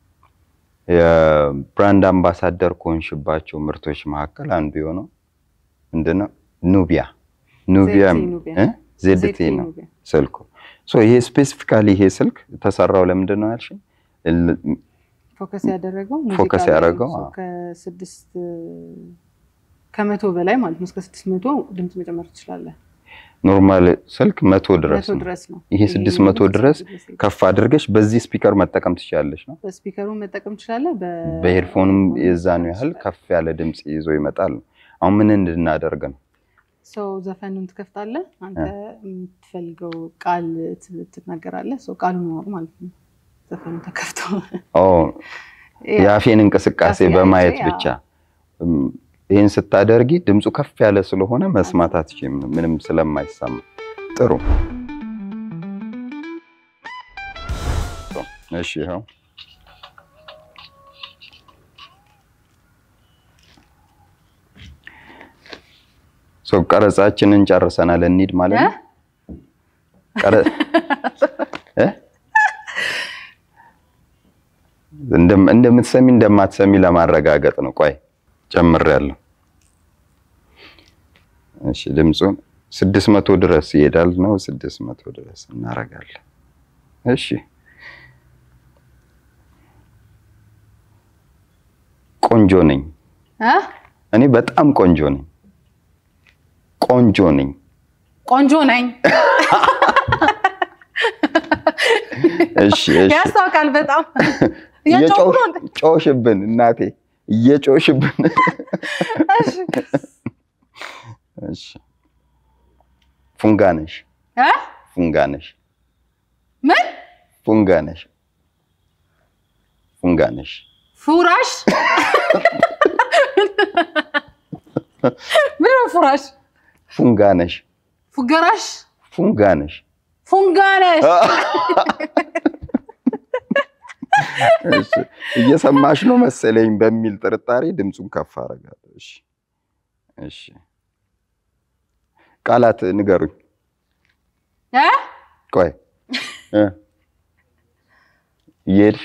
የብራንድ አምባሳደር ከሆንሽባቸው ምርቶች መካከል አንዱ የሆነው ምንድነው? ኑቢያ ኑቢያ ዜድቲ ኑቢያ። እ? ዜድቲ ዜድቲ ነው ኑቢያ። ስልኩ። ሶ ይሄ ስፔሲፊካሊ ይሄ ስልክ ተሰራው ለምንድን ነው ያልሽኝ? ል- ፎከስ ያደረገው ፎከስ ሙዚቃ ላይ ያደረገው፣ ነው። አዎ። ከስድስት ከመቶ በላይ ማለት ነው። እስከ ስድስት መቶ ድምፅ መጨመር ትችላለህ። ኖርማል ስልክ መቶ ድረስ መቶ ነው። ድረስ ነው። ይሄ ስድስት መቶ ድረስ ይሄ ከፍ አድርገሽ በዚህ ስፒከር መጠቀም ትችላለሽ ነው። በስፒከሩን መጠቀም ትችላለህ። በ- በሄድፎንም የዛኑ ያህል ከፍ ያለ ድምፅ ይዞ ይመጣል ነው። አሁን ምን እንድናደርግ ነው? ሰው ዘፈኑን ትከፍታለህ። አንተ የምትፈልገው ቃል ት- ትናገራለህ። ሰው ቃሉ ነው ማለት ነው። ዘፈኑ ተከፍተው ኦ የአፌን እንቅስቃሴ እንቅስቃሴ በማየት አይቼ፣ ብቻ እም፣ ይህን ስታደርጊ ድምፁ ከፍ ያለ ስለሆነ መስማት አትችይም፣ ምንም ስለማይሰማ። ጥሩ እሺ፣ ይኸው ሰው ቀረጻችንን ጨርሰናል። እንሂድ ማለት ነው። ቀረ- እ? እንደም- እንደምትሰሚ እንደማትሰሚ ለማረጋገጥ ነው። ቆይ ጨምሬያለሁ። እሺ ድምፁን ስድስት መቶ ድረስ ይሄዳል ነው። ስድስት መቶ ድረስ እናረጋለን። እሺ ቆንጆ ነኝ። እ? እኔ በጣም ቆንጆ ነኝ። ቆንጆ ነኝ። ቆንጆ ነኝ እሺ እሺ ያስታውቃል በጣም እያጫወቱ ነው እንዴ? ጮሽብን እናቴ እየጮሽብን። እሺ። እሺ ፉንጋነሽ እ? ፉንጋነሽ ምን ፉንጋነሽ ፉንጋነሽ ፉራሽ ምን ነው ፉራሽ ፉንጋነሽ ፉገራሽ ፉንጋነሽ ፉንጋነሽ እሺ እየሰማሽ ነው መሰለኝ በሚል ጥርጣሬ ድምፁን ከፍ አደርጋለሁ። እሺ እሺ ቃላት ንገሩኝ። እ? ቆይ እ እየሄድሽ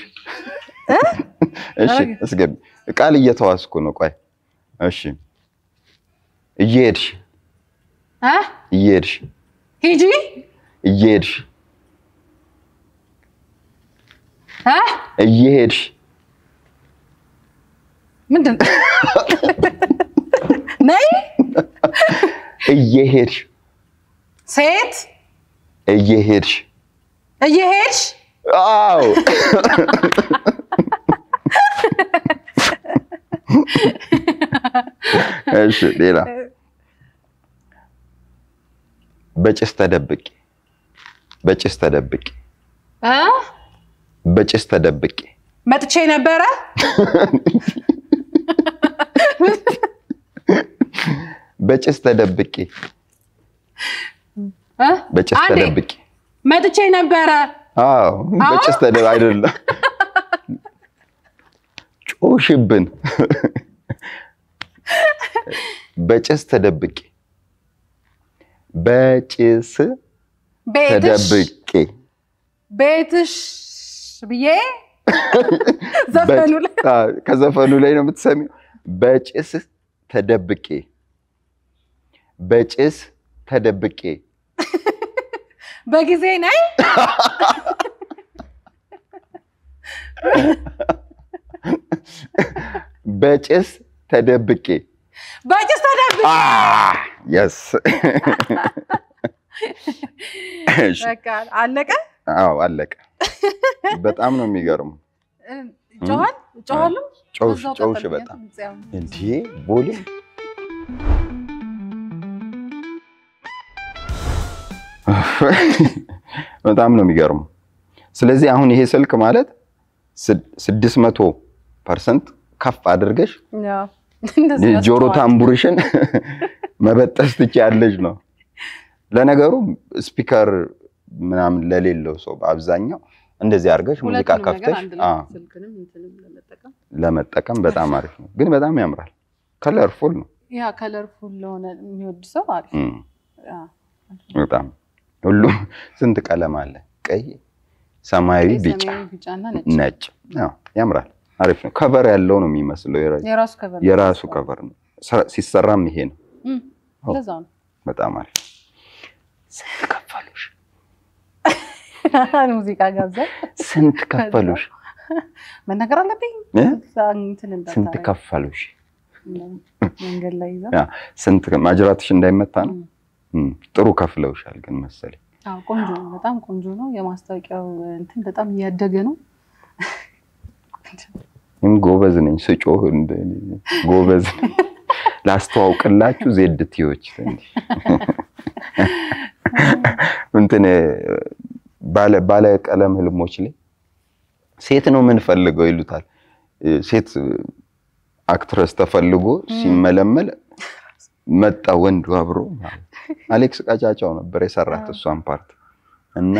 እሺ እስገቢ ቃል እየተዋስኩ ነው። ቆይ እሺ እየሄድሽ እ? እየሄድሽ ሂጂ እየሄድሽ እ? እየሄድሽ ምንድን ነው? ነይ እየሄድሽ ሴት እየሄድሽ እየሄድሽ አዎ እሺ ሌላ በጭስ ተደብቄ በጭስ ተደብቄ እ? በጭስ ተደብቄ መጥቼ ነበረ በጭስ ተደብቄ እ? በጭስ አንዴ፣ ተደብቄ መጥቼ ነበረ አዎ በጭስ ተደብ አይደለም ጮሽብን በጭስ ተደብቄ በጭስ ቤትሽ ተደብቄ ቤትሽ ብዬ ዘፈኑ ላይ አዎ፣ ከዘፈኑ ላይ ነው የምትሰሚው። በጭስ ተደብቄ በጭስ ተደብቄ በጊዜ ነይ በጭስ ተደብቄ በጭስ ተደብቄ የስ በቃ አለቀ። አዎ አለቀ። በጣም ነው የሚገርሙ። ጮኋል ጮኋለሁ ጨውሽ በዛው ጨውሽ ቀጠል በጣም ብዬ ነው። እንዴ ቦሌ በጣም ነው የሚገርሙ። ስለዚህ አሁን ይሄ ስልክ ማለት ስድስት መቶ ፐርሰንት ከፍ አድርገሽ ያው እንደዚህ ጆሮ ያስተዋል። ታምቡርሽን መበጠስ ትችያለሽ ነው። ለነገሩ ስፒከር ምናምን ለሌለው ሰው በአብዛኛው እንደዚህ አድርገሽ ሙዚቃ ሁለቱንም ነገር ከፍተሽ አንድ ላይ አዎ፣ ስልክንም እንትንም ለመጠቀም ለመጠቀም በጣም አሪፍ ነው። ግን በጣም ያምራል። ከለርፉል ነው። ያ ከለርፉል ለሆነ የሚወድ ሰው አሪፍ እም፣ ያ። በጣም ሁሉም ስንት ቀለም አለ? ቀይ፣ ሰማያዊ፣ ቀይ፣ ቢጫ፣ ሰማያዊ፣ ቢጫና ነጭ ነጭ። አዎ፣ ያምራል። አሪፍ ነው። ከቨር ያለው ነው የሚመስለው። የራ- የራሱ ከቨር ነው። የራሱ ከቨር ነው። ስራ- ሲሰራም ይሄ ነው። እም፣ አዎ። ለዛው ነው በጣም አሪፍ። ስንት ከፈሉሽ? ሙዚቃ ጋብዘ ስንት ከፈሉሽ? መናገር አለብኝ እ? እዛ እንትን እንዳታረግ። ስንት ከፈሉሽ? መንገድ ላይ ይዘው ያ ስንት ማጅራትሽ እንዳይመታ ነው። እም። እም፣ ጥሩ ከፍለውሻል ግን መሰለኝ። አዎ ቆንጆ ነው። በጣም ቆንጆ ነው። የማስታወቂያው እንትን በጣም እያደገ ነው። እኔም ጎበዝ ነኝ ስጮህ እንደ- ጎበዝ ነኝ። ላስተዋውቅላችሁ ዜድ ቲዎች ትንሽ እንትን ባለ ባለ ቀለም ህልሞች ላይ ሴት ነው የምንፈልገው ይሉታል። ሴት አክትረስ ተፈልጎ ሲመለመል መጣ ወንዱ አብሮ ማለት አሌክስ ቀጫጫው ነበር የሰራት እሷን ፓርት እና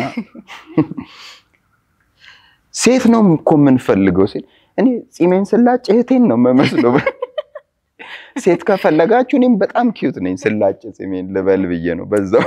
ሴት ነው እኮ የምንፈልገው ሲል እኔ ፂሜን ስላጭ እህቴን ነው የምመስለው። ሴት ከፈለጋችሁ እኔም በጣም ኪዩት ነኝ ስላጭ ፂሜን ልበል ብዬ ነው በዛው።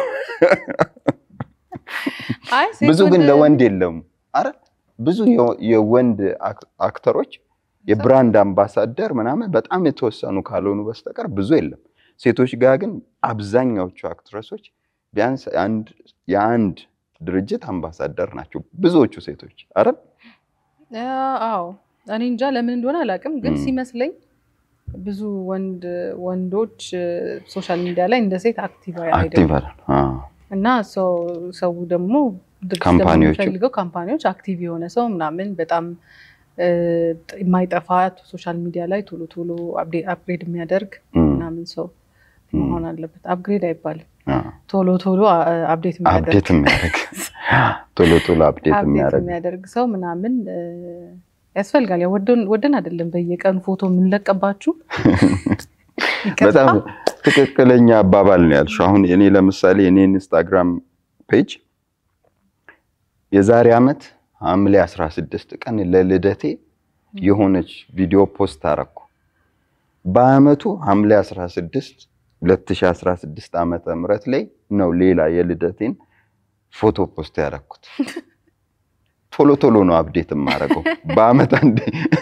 አይ ሴት ብዙ ግን ወንድ- ለወንድ የለም። አረ ብዙ የ- የወንድ አክ- አክተሮች የብራንድ አምባሳደር ምናምን በጣም የተወሰኑ ካልሆኑ በስተቀር ብዙ የለም። ሴቶች ጋር ግን አብዛኛዎቹ አክትረሶች ቢያንስ አንድ የአንድ ድርጅት አምባሳደር ናቸው ብዙዎቹ ሴቶች። አረ አዎ እኔ እንጃ ለምን እንደሆነ አላውቅም፣ ግን እም። ሲመስለኝ ብዙ ወንድ ወንዶች ሶሻል ሚዲያ ላይ እንደ ሴት አክቲቭ አይደሉም አክቲቭ አይደል? አዎ። እና ሰው ሰው ደግሞ ድርጅት ደግሞ ካምፓኒዎቹ- የሚፈልገው ካምፓኒዎች አክቲቭ የሆነ ሰው ምናምን በጣም እ፣ የማይጠፋ ሶሻል ሚዲያ ላይ ቶሎ ቶሎ አፕግሬድ የሚያደርግ እም፣ ምናምን ሰው እም፣ መሆን አለበት። አፕግሬድ አይባልም፣ አዎ። ቶሎ ቶሎ አፕዴት የሚያደርግ አፕዴት የሚያደርግ ቶሎ ቶሎ አፕዴት አፕዴት የሚያደርግ የሚያደርግ ሰው ምናምን እ፣ ያስፈልጋል። ያው ወደን- ወደን አይደለም በየቀኑ ፎቶ የምንለቀባችሁ በጣም ትክክለኛ አባባል ነው ያልሽው። አሁን እኔ ለምሳሌ እኔ ኢንስታግራም ፔጅ የዛሬ ዓመት ሐምሌ 16 ቀን ለልደቴ የሆነች ቪዲዮ ፖስት አረኩ። በአመቱ ሐምሌ 16 2016 ዓመተ ምህረት ላይ ነው ሌላ የልደቴን ፎቶ ፖስት ያደረኩት። ቶሎ ቶሎ ነው አፕዴት የማደርገው በአመት አንዴ።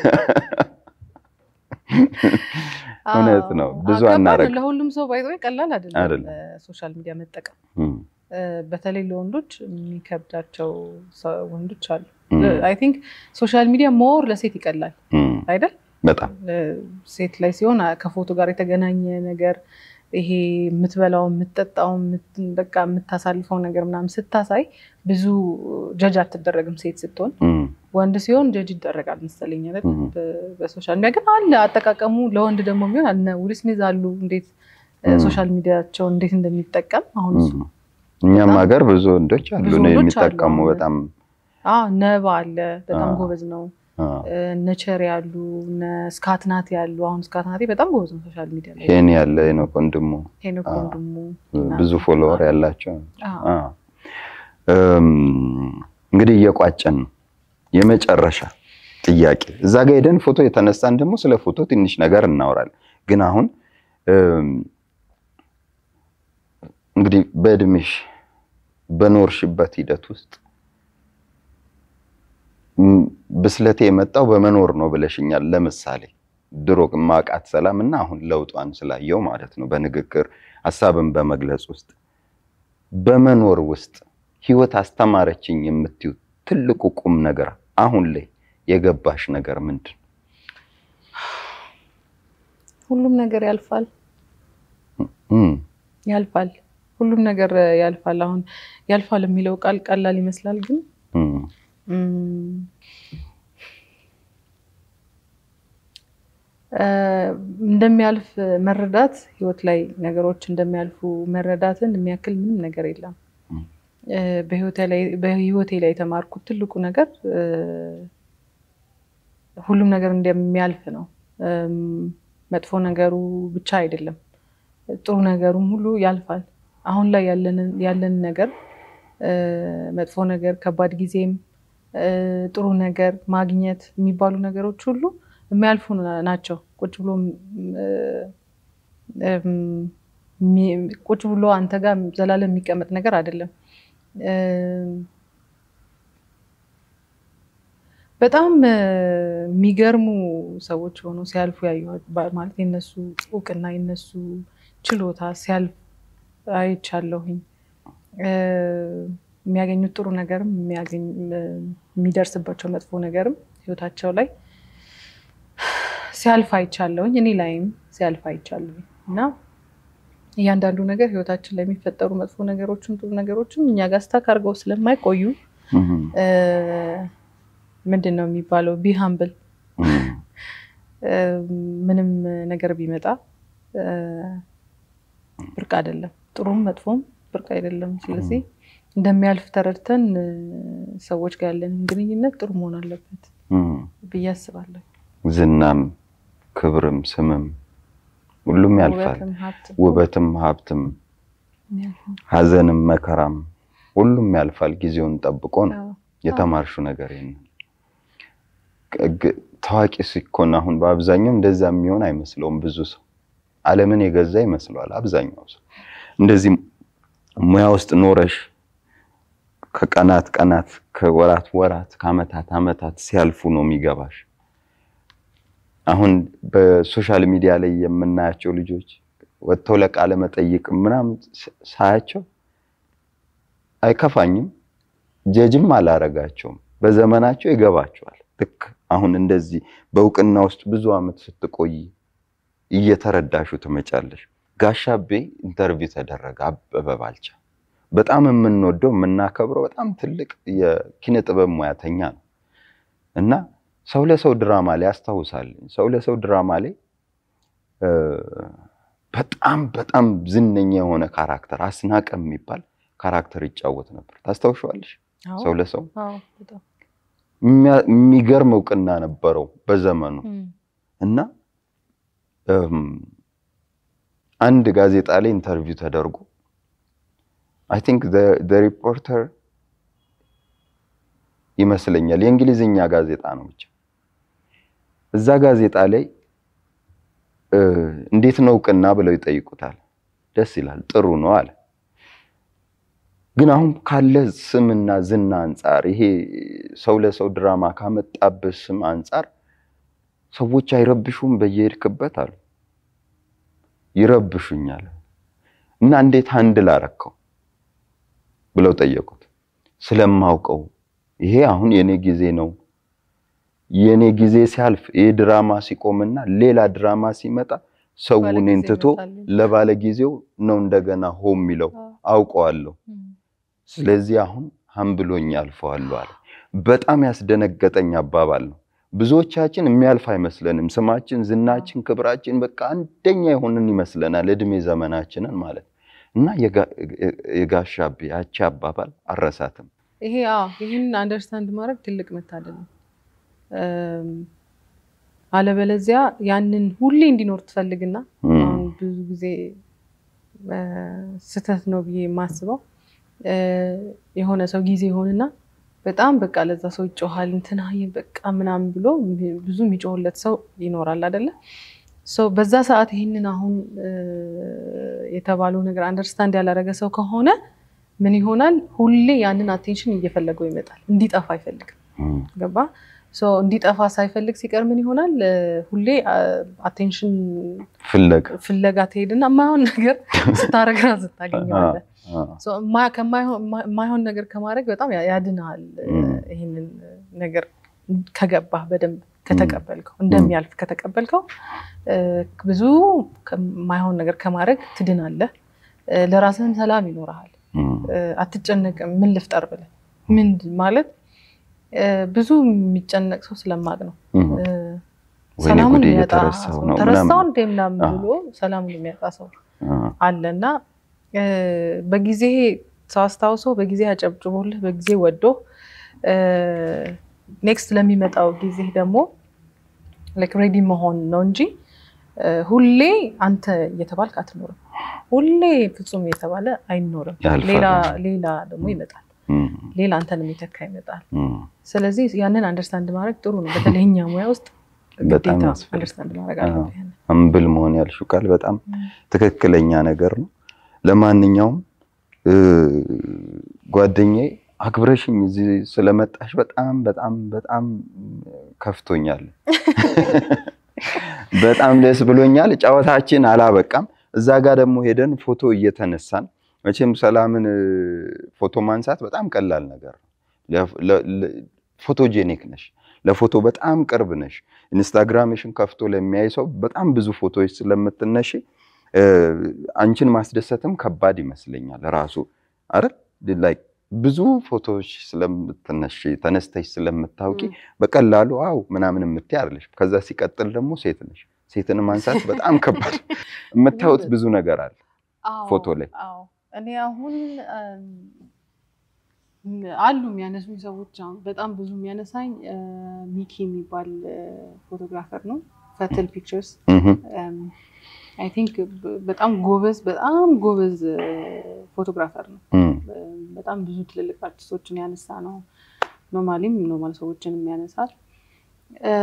እውነት ነው። ብዙ ከባድ ነው። አናረግ ለሁሉም ሰው ባይዘ ቀላል አይደለም አይደለም። ሶሻል ሚዲያ መጠቀም እም፣ እ፣ በተለይ ለወንዶች የሚከብዳቸው ሰ- ወንዶች አሉ። እም፣ አይ ቲንክ ሶሻል ሚዲያ ሞር ለሴት ይቀላል እም፣ አይደል? በጣም እ፣ ሴት ላይ ሲሆን አ- ከፎቶ ጋር የተገናኘ ነገር ይሄ የምትበላው የምትጠጣው የምት- በቃ የምታሳልፈው ነገር ምናምን ስታሳይ ብዙ ጀጅ አትደረግም ሴት ስትሆን እም፣ ወንድ ሲሆን ጀጅ ይደረጋል መሰለኝ አይደል? እም። በ- በሶሻል ሚዲያ ግን አለ አጠቃቀሙ ለወንድ ደግሞ ቢሆን አለ ዊል ስሚዝ አሉ እንዴት እ፣ እም። ሶሻል ሚዲያቸውን እንዴት እንደሚጠቀም አሁን እሱ እም። እኛም በጣም ሀገር ብዙ ወንዶች አሉ ብዙ ነው ወንዶች የሚጠቀሙ አሉ። በጣም አዎ ነባ አለ በጣም አዎ። ጎበዝ ነው። አ፣ እነ ቸሪ ያሉ እነ ስካትናት ያሉ አሁን ስካትናቴ በጣም ጎበዝ ነው ሶሻል ሚዲያ ላይ ሄን ያለ ነው ወንድሙ ሄኖክ አዎ። ወንድሙ ብዙ ፎሎወር ያላቸው አዎ። አ። እም፣ እንግዲህ እየቋጨን ነው። የመጨረሻ ጥያቄ እዛ ጋር ሄደን ፎቶ የተነሳን ደግሞ ስለ ፎቶ ትንሽ ነገር እናወራለን። ግን አሁን እም፣ እንግዲህ በእድሜሽ በኖርሽበት ሂደት ውስጥ እም፣ ብስለቴ የመጣው በመኖር ነው ብለሽኛል። ለምሳሌ ድሮ ማቃት ሰላም እና አሁን ለውጧን ስላየው ማለት ነው በንግግር ሀሳብን በመግለጽ ውስጥ በመኖር ውስጥ ህይወት አስተማረችኝ የምትዩ ትልቁ ቁም ነገር አሁን ላይ የገባሽ ነገር ምንድን ነው? ሁሉም ነገር ያልፋል እም፣ ያልፋል ሁሉም ነገር ያልፋል። አሁን ያልፋል የሚለው ቃል ቀላል ይመስላል፣ ግን እም፣ እም፣ እ፣ እንደሚያልፍ መረዳት ህይወት ላይ ነገሮች እንደሚያልፉ መረዳትን የሚያክል ምንም ነገር የለም። እም። እ፣ በህይወቴ ላይ በህይወቴ ላይ የተማርኩት ትልቁ ነገር እ፣ ሁሉም ነገር እንደሚያልፍ ነው። እም፣ መጥፎ ነገሩ ብቻ አይደለም፣ ጥሩ ነገሩም ሁሉ ያልፋል። አሁን ላይ ያለንን ያለን ነገር እ፣ መጥፎ ነገር፣ ከባድ ጊዜም እ፣ ጥሩ ነገር ማግኘት የሚባሉ ነገሮች ሁሉ የሚያልፉ ናቸው። ቁጭ ብሎ እ፣ እም፣ የሚ- ቁጭ ብሎ አንተ ጋር ዘላለም የሚቀመጥ ነገር አይደለም። እም፣ በጣም እ፣ የሚገርሙ ሰዎች ሆነው ሲያልፉ ያየኋት ባ- ማለት የነሱ እውቅና የነሱ ችሎታ ሲያልፍ አይቻለሁኝ። እ፣ የሚያገኙት ጥሩ ነገርም የሚያገኝ የሚደርስባቸው መጥፎ ነገርም ህይወታቸው ላይ ሲያልፍ አይቻለሁኝ። እኔ ላይም ሲያልፍ አይቻለሁኝ እና እያንዳንዱ ነገር ህይወታችን ላይ የሚፈጠሩ መጥፎ ነገሮችም ጥሩ ነገሮችም እኛ ጋር ስታክ አድርገው ስለማይቆዩ እም፣ እ፣ ምንድን ነው የሚባለው ቢ ሀምብል እም፣ ምንም ነገር ቢመጣ እ፣ ብርቅ አይደለም። ጥሩም መጥፎም ብርቅ አይደለም። ስለዚህ እንደሚያልፍ ተረድተን እ፣ ሰዎች ጋር ያለን ግንኙነት ጥሩ መሆን አለበት እም። ብዬ አስባለሁ። ዝናም ክብርም ስምም ሁሉም ያልፋል። ውበትም ሀብትም ውበትም ሀብትም ያልፋል። ሀዘንም መከራም ሁሉም ያልፋል። ጊዜውን ጠብቆ ነው አዎ። የተማርሹ ነገር ይሄን ግ- ታዋቂ ሲኮን አሁን በአብዛኛው እንደዛ የሚሆን አይመስለውም። ብዙ ሰው ዓለምን የገዛ ይመስለዋል። አብዛኛው ሰው እንደዚህ ሙያ ውስጥ ኖረሽ ከቀናት ቀናት ከወራት ወራት ከአመታት አመታት ሲያልፉ ነው የሚገባሽ። አሁን በሶሻል ሚዲያ ላይ የምናያቸው ልጆች ወጥተው ለቃለ መጠይቅ ምናምን ስ- ሳያቸው አይከፋኝም፣ ጀጅም አላረጋቸውም። በዘመናቸው ይገባቸዋል። ልክ አሁን እንደዚህ በእውቅና ውስጥ ብዙ አመት ስትቆይ እየተረዳሹ ትመጫለሽ። ጋሻቤ ኢንተርቪው ተደረገ። አበበ ባልቻ በጣም የምንወደው የምናከብረው በጣም ትልቅ የኪነ ጥበብ ሙያተኛ ነው እና ሰው ለሰው ድራማ ላይ ያስታውሳል። ሰው ለሰው ድራማ ላይ እ፣ በጣም በጣም ዝነኛ የሆነ ካራክተር አስናቀ የሚባል ካራክተር ይጫወት ነበር። ታስታውሸዋለሽ? አዎ። ሰው ለሰው አዎ፣ በጣም የሚያ- የሚገርም እውቅና ነበረው በዘመኑ እም፣ እና እም፣ አንድ ጋዜጣ ላይ ኢንተርቪው ተደርጎ አይ ቲንክ ሪፖርተር ይመስለኛል የእንግሊዝኛ ጋዜጣ ነው ብቻ እዛ ጋዜጣ ላይ እ፣ እንዴት ነው እውቅና ብለው ይጠይቁታል። ደስ ይላል፣ ጥሩ ነው አለ። ግን አሁን ካለ ስምና ዝና አንጻር ይሄ ሰው ለሰው ድራማ ካመጣብህ ስም አንጻር ሰዎች አይረብሹም በየሄድክበት አሉ። ይረብሹኛል እና እንዴት አንድል አረከው ብለው ጠየቁት። ስለማውቀው ይሄ አሁን የኔ ጊዜ ነው። የኔ ጊዜ ሲያልፍ ይሄ ድራማ ሲቆምና ሌላ ድራማ ሲመጣ ሰው ባለጊዜ እኔን ትቶ ይመጣል። ለባለ ጊዜው ነው እንደገና ሆም የሚለው አዎ። አውቀዋለሁ። እም፣ ስለዚህ አሁን ሀምብሎኝ አልፈዋለሁ አለ። በጣም ያስደነገጠኝ አባባል ነው። ብዙዎቻችን የሚያልፍ አይመስለንም። ስማችን፣ ዝናችን፣ ክብራችን በቃ አንደኛ የሆንን ይመስለናል እድሜ ዘመናችንን ማለት እና የጋ- የጋሻ አቤ ያቺ አባባል አረሳትም። ይሄ አዎ ይህን አንደርስታንድ ማድረግ ትልቅ መታደል ነው። እም፣ አለበለዚያ ያንን ሁሌ እንዲኖር ትፈልግና እም፣ አሁን ብዙ ጊዜ እ፣ ስህተት ነው ብዬ የማስበው እ፣ የሆነ ሰው ጊዜ ይሆንና በጣም በቃ ለዛ ሰው ይጮሃል እንትና በቃ ምናምን ብሎ ብዙ የሚጮህለት ሰው ይኖራል አይደለ? ሰው በዛ ሰዓት ይህንን አሁን እ፣ የተባለው ነገር አንደርስታንድ ያላረገ ሰው ከሆነ ምን ይሆናል? ሁሌ ያንን አቴንሽን እየፈለገው ይመጣል። እንዲጠፋ አይፈልግም። እም፣ ገባ? ሶ እንዲጠፋ ሳይፈልግ ሲቀር ምን ይሆናል? እ፣ ሁሌ አቴንሽን ፍለጋ ፍለጋ ትሄድና የማይሆን ነገር ስታረግ ራስህ ታገኘዋለህ። አ፣ ሶ የማ- ከማይሆን የማይሆን ነገር ከማድረግ በጣም ያ- ያድንሃል። እ፣ እም። ይህንን ነገር ከገባህ በደንብ ከተቀበልከው እንደሚያልፍ ከተቀበልከው እ፣ ብዙ ከማይሆን ነገር ከማድረግ ትድናለህ። እ፣ ለራስህም ሰላም ይኖርሃል። እም፣ እ፣ አትጨነቅም። ምን ልፍጠር ብለህ ምን ማለት እ፣ ብዙ የሚጨነቅ ሰው ስለማቅ ነው። እም። እ፣ ወይኔ ሰላሙን ጉዴ የሚያጣ የተረሳው ሰው ነው ተረሳው ምናምን። እንደ ምናምን አዎ። ብሎ ሰላሙን የሚያጣ ሰው አ፣ አለ እና እ፣ በጊዜ ሰው አስታውሶ በጊዜ አጨብጭቦልህ በጊዜ ወዶ ኔክስት ለሚመጣው ጊዜ ደግሞ ላይክ ሬዲ መሆን ነው እንጂ እ፣ ሁሌ አንተ እየተባልክ አትኖርም። ሁሌ ፍጹም እየተባለ አይኖርም። ያልፋል። ሌላ ሌላ ደግሞ ይመጣል። እም፣ ሌላ አንተን የሚተካ ይመጣል። እም። ስለዚህ ያንን አንደርስታንድ ማድረግ ጥሩ ነው። በተለይ እኛ ሙያ ውስጥ በጣም ግዴታ ያስፈልጋል። አንደርስታንድ ማድረግ አዎ። አለብህ። ያንን። እምብል መሆን ያልሽው ቃል በጣም ትክክለኛ ነገር ነው። ለማንኛውም እ፣ ጓደኛዬ አክብረሽኝ እዚህ ስለመጣሽ በጣም በጣም በጣም ከፍቶኛል። በጣም ደስ ብሎኛል። ጨዋታችን አላበቃም። እዛ ጋር ደግሞ ሄደን ፎቶ እየተነሳን መቼም ሰላምን እ፣ ፎቶ ማንሳት በጣም ቀላል ነገር ነው። ለ- ለ- ለ- ፎቶጄኒክ ነሽ፣ ለፎቶ በጣም ቅርብ ነሽ። ኢንስታግራምሽን ከፍቶ ለሚያይ ሰው በጣም ብዙ ፎቶዎች ስለምትነሺ እ፣ አንቺን ማስደሰትም ከባድ ይመስለኛል ራሱ አይደል ላይክ ብዙ ፎቶዎች ስለምትነሺ ተነስተሽ ስለምታውቂ በቀላሉ አው ምናምን የምትይ አይደለሽ። ከዛ ሲቀጥል ደግሞ ሴት ነሽ። ሴትን ማንሳት በጣም ከባድ የምታዩት ብዙ ነገር አለ አዎ፣ ፎቶ ላይ። አዎ። እኔ አሁን እም፣ አሉ የሚያነሱኝ ሰዎች አሁን በጣም ብዙ የሚያነሳኝ እ፣ ሚኪ የሚባል እ፣ ፎቶግራፈር ነው። ፈትል ፒክቸርስ እህም፣ አይ ቲንክ በጣም ጎበዝ በጣም ጎበዝ እ፣ ፎቶግራፈር ነው። እም፣ በጣም ብዙ ትልልቅ አርቲስቶችን ያነሳ ነው። ኖርማሊም ኖርማል ሰዎችን የሚያነሳል እ፣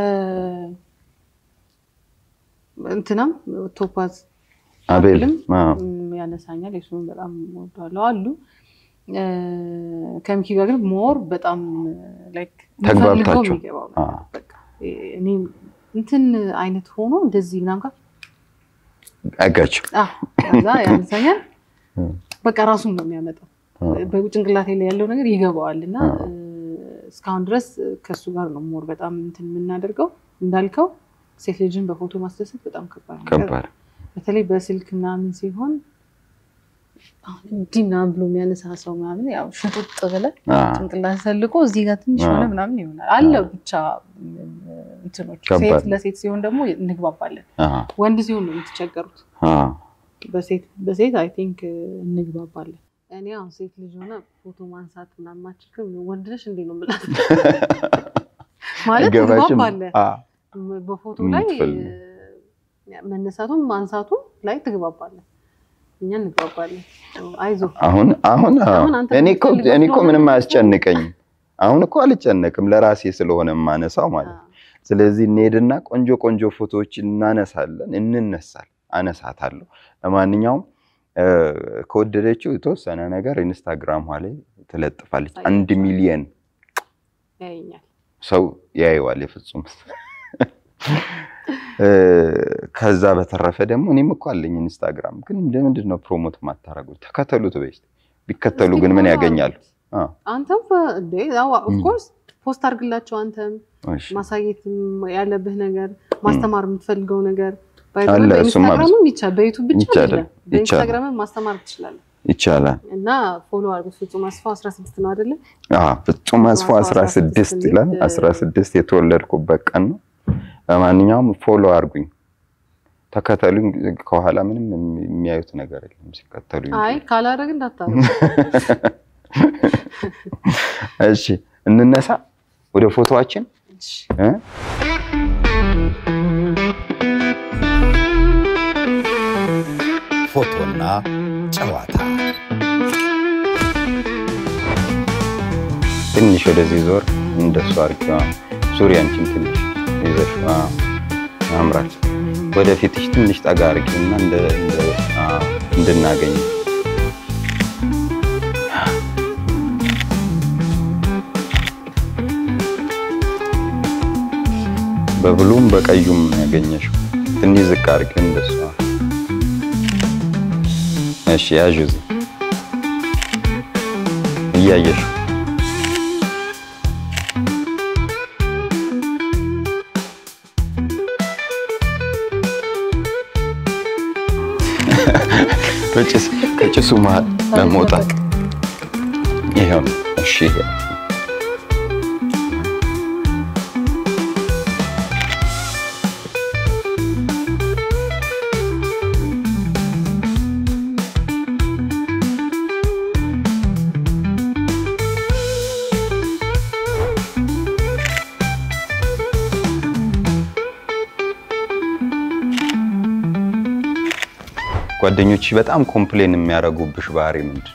እንትናም ቶፓዝ አቤል አቤልም አዎ፣ ም፣ ያነሳኛል። የሱን በጣም ወደዋለሁ አሉ። እ፣ ከሚኪ ጋር ግን ሞር በጣም ላይክ ተግባብታችሁ? የምፈልገው የሚገባው ነገር አዎ። በቃ እኔ እንትን አይነት ሆኖ እንደዚህ ምናምን ጋር አጋችሁ አዎ፣ ከዛ ያነሳኛል። እም፣ በቃ ራሱን ነው የሚያመጣው አዎ፣ በጭንቅላቴ ላይ ያለው ነገር ይገባዋል እና አዎ። እ፣ እስካሁን ድረስ ከእሱ ጋር ነው ሞር በጣም እንትን የምናደርገው። እንዳልከው ሴት ልጅን በፎቶ ማስደሰት በጣም ከባድ ነገር ከባድ በተለይ በስልክ ምናምን ሲሆን አሁን እንዲህ ምናምን ብሎ የሚያነሳ ሰው ምናምን ያው ሽጡጥ ብለህ አዎ፣ ጭንቅላት ሰልቆ እዚህ ጋር ትንሽ አዎ። ሆነ ምናምን ይሆናል አለ ብቻ እንትኖች ከባድ ሴት ነው። ለሴት ሲሆን ደግሞ እንግባባለን። አዎ፣ ወንድ ሲሆን ነው የምትቸገሩት። አዎ፣ በሴት በሴት አይ ቲንክ እንግባባለን። እኔ አሁን ሴት ልጅ ሆነ ፎቶ ማንሳት ምናምን ማችልም ወንድ ነሽ እንዴ ነው የምላት ማለት አይገባሽም? ትግባባለህ አዎ፣ በፎቶ ላይ የምትፈልጊው። እ፣ መነሳቱም ማንሳቱም ላይ ትግባባለህ። እኛ እንግባባለን። አይዞ አሁን አሁን አዎ። አሁን አንተ እኔ እኮ የምትፈልገው እኔ እኮ ስለሆነ ምንም ነው። አያስጨንቀኝም። አሁን እኮ አልጨነቅም ለራሴ ስለሆነ የማነሳው ማለት ነው። ስለዚህ እንሄድና ቆንጆ ቆንጆ ፎቶዎች እናነሳለን፣ እንነሳል፣ አነሳታለሁ። ለማንኛውም እ፣ ከወደደችው የተወሰነ ነገር ኢንስታግራሟ ላይ ትለጥፋለች። አንድ ሚሊየን ያየኛል። ሰው ያየዋል። የፍጹም እ፣ ከዛ በተረፈ ደግሞ እኔም እኮ አለኝ ኢንስታግራም፣ ግን ለምንድን ነው ፕሮሞት ማታረጉት? ተከተሉት በይ እስኪ። ቢከተሉ ግን ምን ያገኛሉ? አ፣ አንተም ኦፍኮርስ ፖስት አድርግላቸው። አንተም እሺ። ማሳየት ያለብህ ነገር ማስተማር የምትፈልገው ነገር by the way አለ፣ እሱማ በኢንስታግራምም ይቻላል፣ በዩቱብ ብቻ ይቻላል፣ አይደለም፣ በኢንስታግራምም ማስተማር ትችላለህ። ይቻላል። እና ፎሎ አድርጉት። ፍጹም አስፋው 16 ነው አይደለ? አ፣ ፍጹም አስፋው 16 ይላል። 16 የተወለድኩበት ቀን ነው። ለማንኛውም ፎሎ አድርጉኝ። ተከተሉኝ። ከኋላ ምንም የሚያዩት ነገር የለም ሲከተሉኝ። አይ ካላደረግ እንዳታረ እሺ እንነሳ ወደ ፎቶዋችን እ? ፎቶና ጨዋታ ትንሽ ወደዚህ ዞር እንደሱ አርኪዋ ዙሪያንችን ትንሽ ይዘሽ አዎ፣ ያምራል። ወደፊትሽ ትንሽ ጠጋ አርጊና እንደ እንደ አዎ፣ እንድናገኝ በብሉም በቀዩም ያገኘሽው ትንሽ ዝቅ አርጊው እንደሱ። አዎ። እሺ ያዥ እዚህ እያየሽው በጭስ ከጭሱ መሀል ለመውጣት ይሄው ነው። እሺ ይሄ ጓደኞች በጣም ኮምፕሌን የሚያደርጉብሽ ባህሪ ምንድን ነው?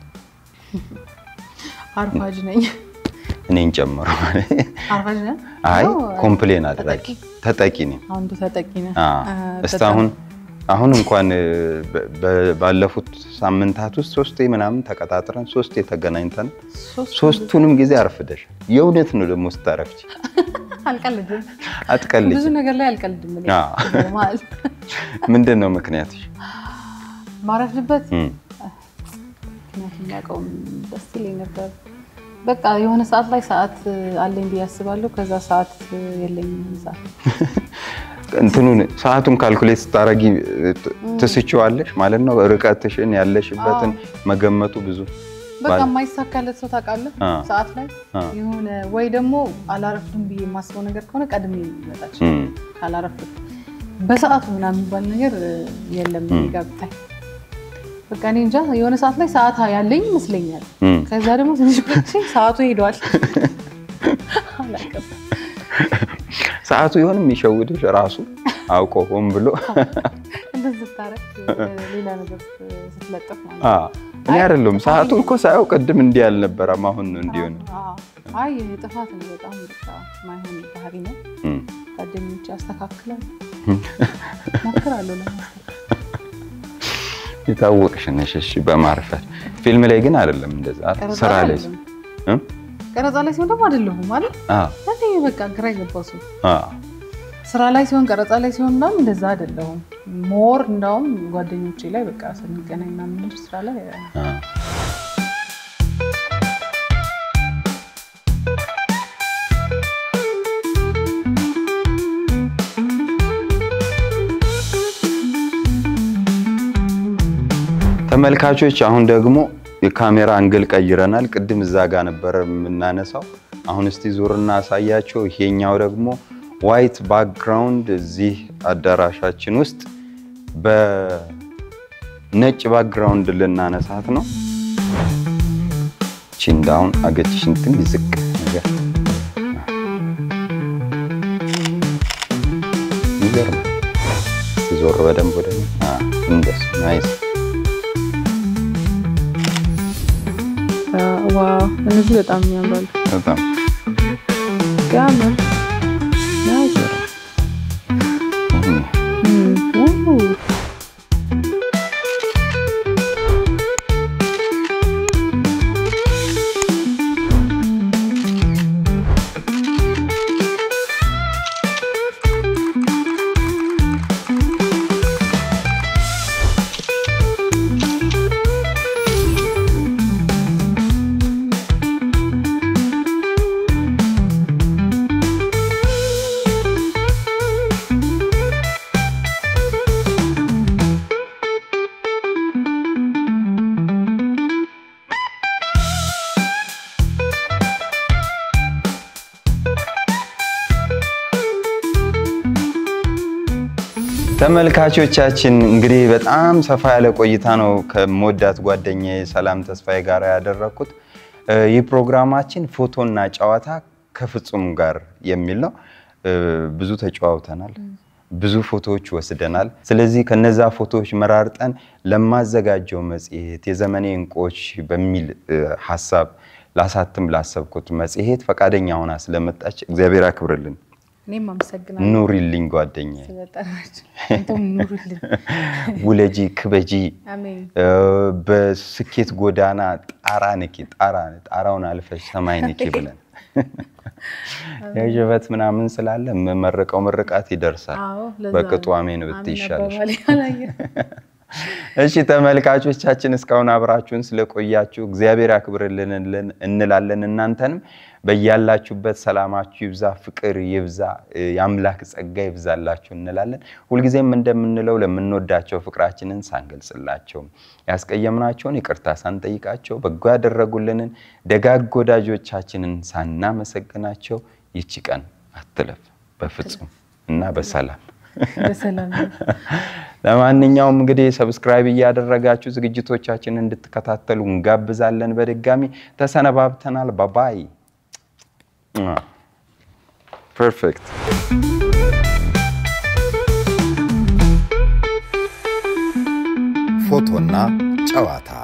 አርፋጅ ነኝ። እኔን ጨምሮ አርፋጅ ነህ? አይ ነው፣ ኮምፕሌን አድራጊ ተጠቂ ነኝ። አንዱ ተጠቂ ነህ። አ አ፣ እስካሁን አሁን እንኳን በ- በ- ባለፉት ሳምንታት ውስጥ ሶስቴ ምናምን ተቀጣጥረን ሶስቴ ተገናኝተን ሶስት ሶስቱንም ጊዜ አርፍደሽ የእውነት ነው ደግሞ ስታረፍች አልቀልድም። አትቀልጅ ብዙ ነገር ላይ አልቀልድም። እኔ አ። ማለት ምንድን ነው ምክንያትሽ ማረፍድበት እም፣ ምክንያቱም የሚያውቀውም ደስ ይለኝ ነበር። በቃ የሆነ ሰዓት ላይ ሰዓት አለኝ ብዬ አስባለሁ። ከዛ ሰዓት የለኝም። ሰዓት እንትኑን ሰዓቱን ካልኩሌት ስታረጊ ትስችዋለሽ ማለት ነው ርቀትሽን ያለሽበትን መገመቱ ብዙ በቃ ባል- የማይሳካለት ሰው ታውቃለህ። አ። ሰዓት ላይ አ። የሆነ ወይ ደግሞ አላረፍድም ብዬ የማስበው ነገር ከሆነ ቀድሜ ይመጣች እም፣ ካላረፍድ በሰዓቱ ምናምን የሚባል ነገር እ፣ የለም እኔ ጋ ብታይ። በቃ እኔ እንጃ የሆነ ሰዓት ላይ ሰዓት ያለኝ ይመስለኛል። እም። ከዛ ደግሞ ትንሽ ቆይቼ ሰዓቱ ሄዷል። አላውቅም። ሰዓቱ ይሆን የሚሸውድሽ ራሱ አውቆ ሆን ብሎ እንደዚህ ስታረግ ሌላ ነገር ስትለጥፍ ማለት አ፣ ነው። እኔ አይደለሁም ሰዓቱ እኮ ሳየው ቅድም እንዲህ አልነበረም አሁን ነው እንዲሆን አዎ። አይ ጥፋት ነው በጣም በቃ ማይሆን ባህሪ ነው። እም። ጓደኞቼ ያስተካክላል ሞክራለሁ ለማስተካከል። የታወቅሽ ነሽ እሺ በማርፈድ ፊልም ላይ ግን አይደለም እንደዛ ቀረጻ ስራ ላይ አይደለም። እም? ቀረጻ ላይ ሲሆን ደግሞ አይደለሁም ማለት አ እኔ በቃ ግራ የገባው ሰው አ ስራ ላይ ሲሆን ቀረጻ ላይ ሲሆን ምናምን እንደዛ አይደለሁም። ሞር እንዳውም ጓደኞቼ ላይ በቃ ስንገናኝ ምናምን እንጂ ስራ ላይ አ ተመልካቾች አሁን ደግሞ የካሜራ አንግል ቀይረናል። ቅድም እዛ ጋር ነበረ የምናነሳው። አሁን እስቲ ዙርና አሳያቸው። ይሄኛው ደግሞ ዋይት ባክግራውንድ እዚህ አዳራሻችን ውስጥ በነጭ ባክግራውንድ ልናነሳት ነው። ቺንዳውን አገጭሽን ትንሽ ዝቅ ነገር ይገርማል። ዞር በደንብ ወደ እኔ። አ እንደሱ ናይስ ዋው እነዚህ በጣም ያምራሉ። በጣም ያምር ናይስ። እም። እም፣ ው። ተመልካቾቻችን እንግዲህ በጣም ሰፋ ያለ ቆይታ ነው ከመወዳት ጓደኛዬ ሰላም ተስፋዬ ጋር ያደረግኩት። እ፣ ይህ ፕሮግራማችን ፎቶና ጨዋታ ከፍጹም ጋር የሚል ነው። እ፣ ብዙ ተጨዋውተናል፣ ብዙ ፎቶዎች ወስደናል። ስለዚህ ከነዛ ፎቶዎች መራርጠን ለማዘጋጀው መጽሔት የዘመኔ እንቁዎች በሚል እ፣ ሀሳብ ላሳትም ላሰብኩት መጽሔት ፈቃደኛ ሆና ስለመጣች እግዚአብሔር አክብርልን። እኔም አመሰግናለሁ ኑሪልኝ ጓደኛዬ፣ ስለጠራችሁ። አንተም ኑሩልን። ውለጂ ክበጂ አሜን። እ፣ በስኬት ጎዳና ጣራ ንኪ ጣራ ጣራውን አልፈሽ ሰማይ ንኪ ብለን የዥበት ምናምን ስላለ የምመርቀው ምርቃት ይደርሳል። አዎ፣ ለዛ በቅጡ ነው። አሜን ብትይ አሜን ይሻልሽ። አባባሌ አላየሁም። እሺ ተመልካቾቻችን እስካሁን አብራችሁን ስለቆያችሁ እግዚአብሔር ያክብርልን እንላለን። እናንተንም በያላችሁበት ሰላማችሁ ይብዛ፣ ፍቅር ይብዛ፣ እ፣ የአምላክ ጸጋ ይብዛላችሁ እንላለን። ሁልጊዜም እንደምንለው ለምንወዳቸው ፍቅራችንን ሳንገልጽላቸው፣ ያስቀየምናቸውን ይቅርታ ሳንጠይቃቸው፣ በጎ ያደረጉልንን ደጋግ ወዳጆቻችንን ሳናመሰግናቸው ይቺ ቀን አትለፍ በፍጹም እና በሰላም በሰላም ነው። ለማንኛውም እንግዲህ ሰብስክራይብ እያደረጋችሁ ዝግጅቶቻችንን እንድትከታተሉ እንጋብዛለን። በድጋሚ ተሰነባብተናል። ባባይ ፐርፌክት ፎቶና ጨዋታ